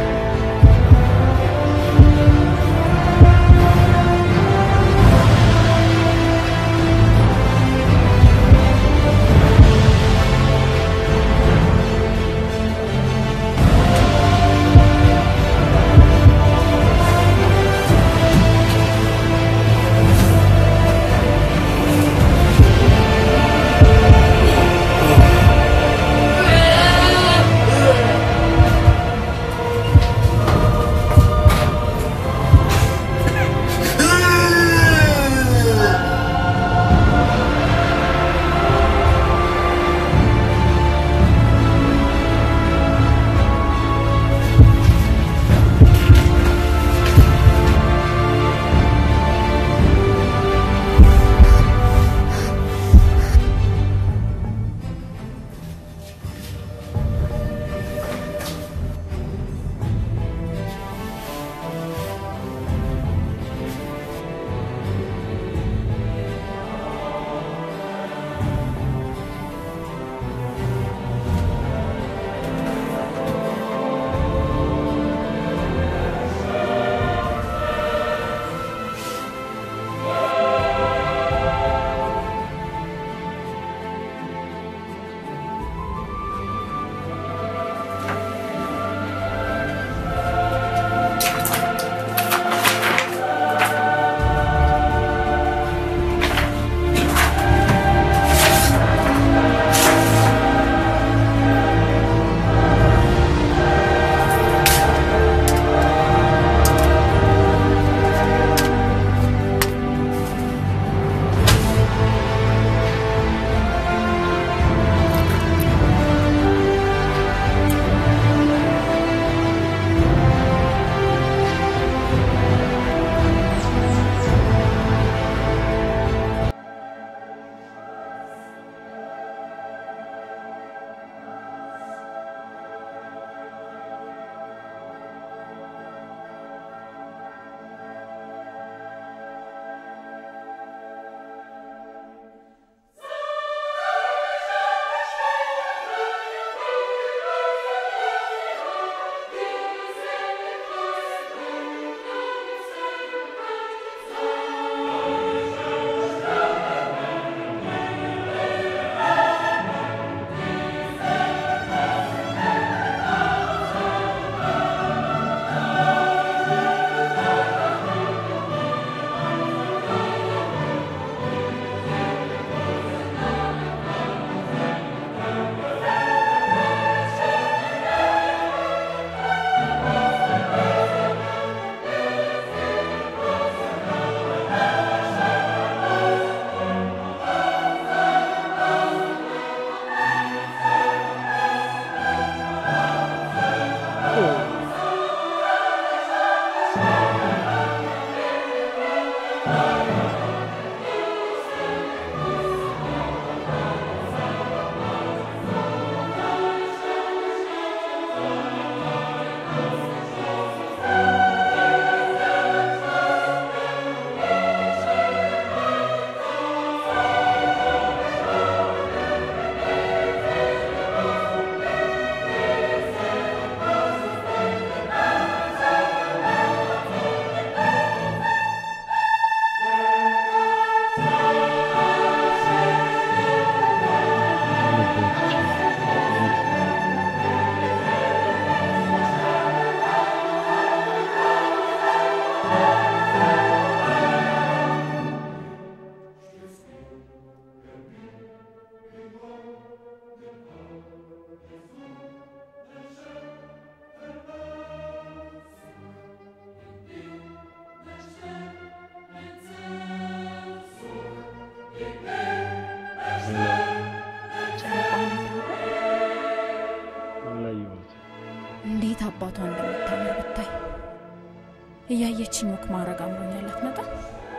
እንዴት አባቷ እንደምታምር ብታይ። እያየችኝ ወክ ማድረግ አምሮኛል። አትመጣም?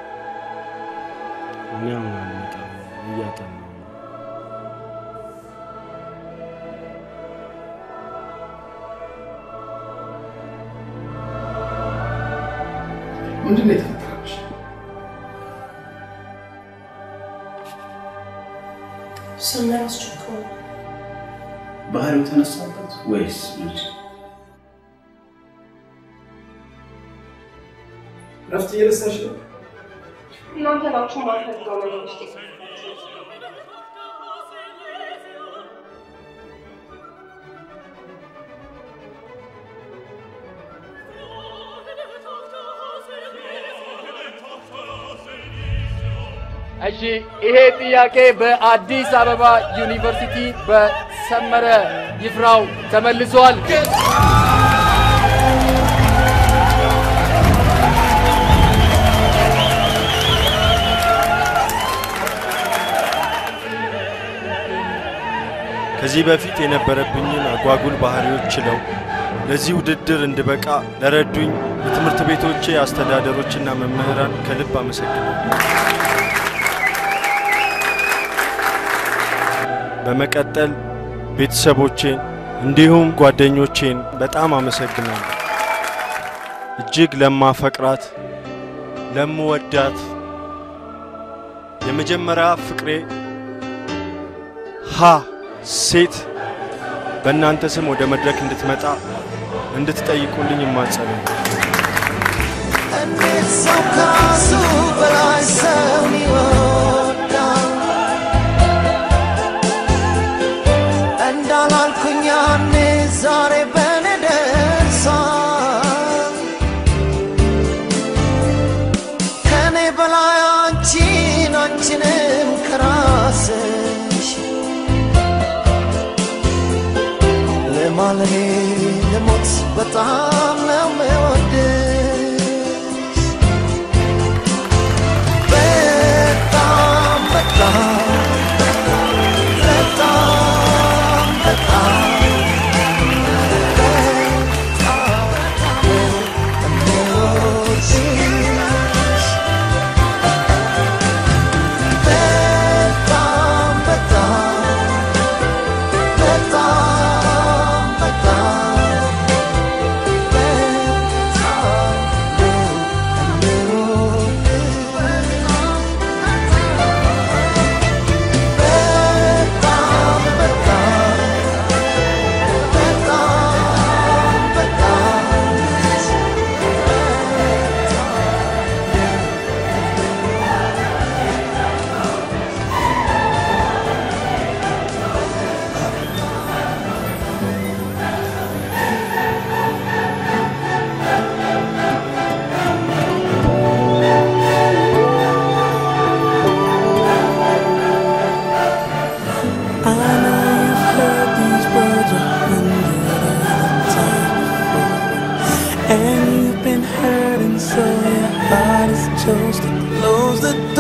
እኔ አሁን አልመጣም፣ እያጠናሁ ነው። ምንድን ነው የተፈጠረብሽ? ሰመረ አስቸግሮ ባህሪው ተነሳበት ወይስ ምንድን ነው? እረፍት እየነሳሽ ነው? እናንተ ናችሁ ማልፈልገው ነገር ውስጥ እሺ ይሄ ጥያቄ በአዲስ አበባ ዩኒቨርሲቲ በሰመረ ይፍራው ተመልሷል። ከዚህ በፊት የነበረብኝን አጓጉል ባህሪዎች ችለው ለዚህ ውድድር እንድበቃ ለረዱኝ የትምህርት ቤቶቼ አስተዳደሮችና መምህራን ከልብ አመሰግናለሁ። በመቀጠል ቤተሰቦቼን እንዲሁም ጓደኞቼን በጣም አመሰግናለሁ። እጅግ ለማፈቅራት ለምወዳት የመጀመሪያ ፍቅሬ ሀ ሴት በእናንተ ስም ወደ መድረክ እንድትመጣ እንድትጠይቁልኝ ይማጸናል። እንዴት ሰው ከራሱ በላይ ሰውን ይወዳል? እንዳላልኩኝ ያኔ ዛሬ በኔ ደርሷል። ከኔ በላይ አንቺን አንቺንም ከራስሽ ለማለኔ ለሞት በጣም ነው የምወድሽ በጣም በጣም በጣም በጣም በጣም በጣም በጣም በጣም I know you've heard these words a hundred times before, and you've been hurting, so your heart is chose to close the door.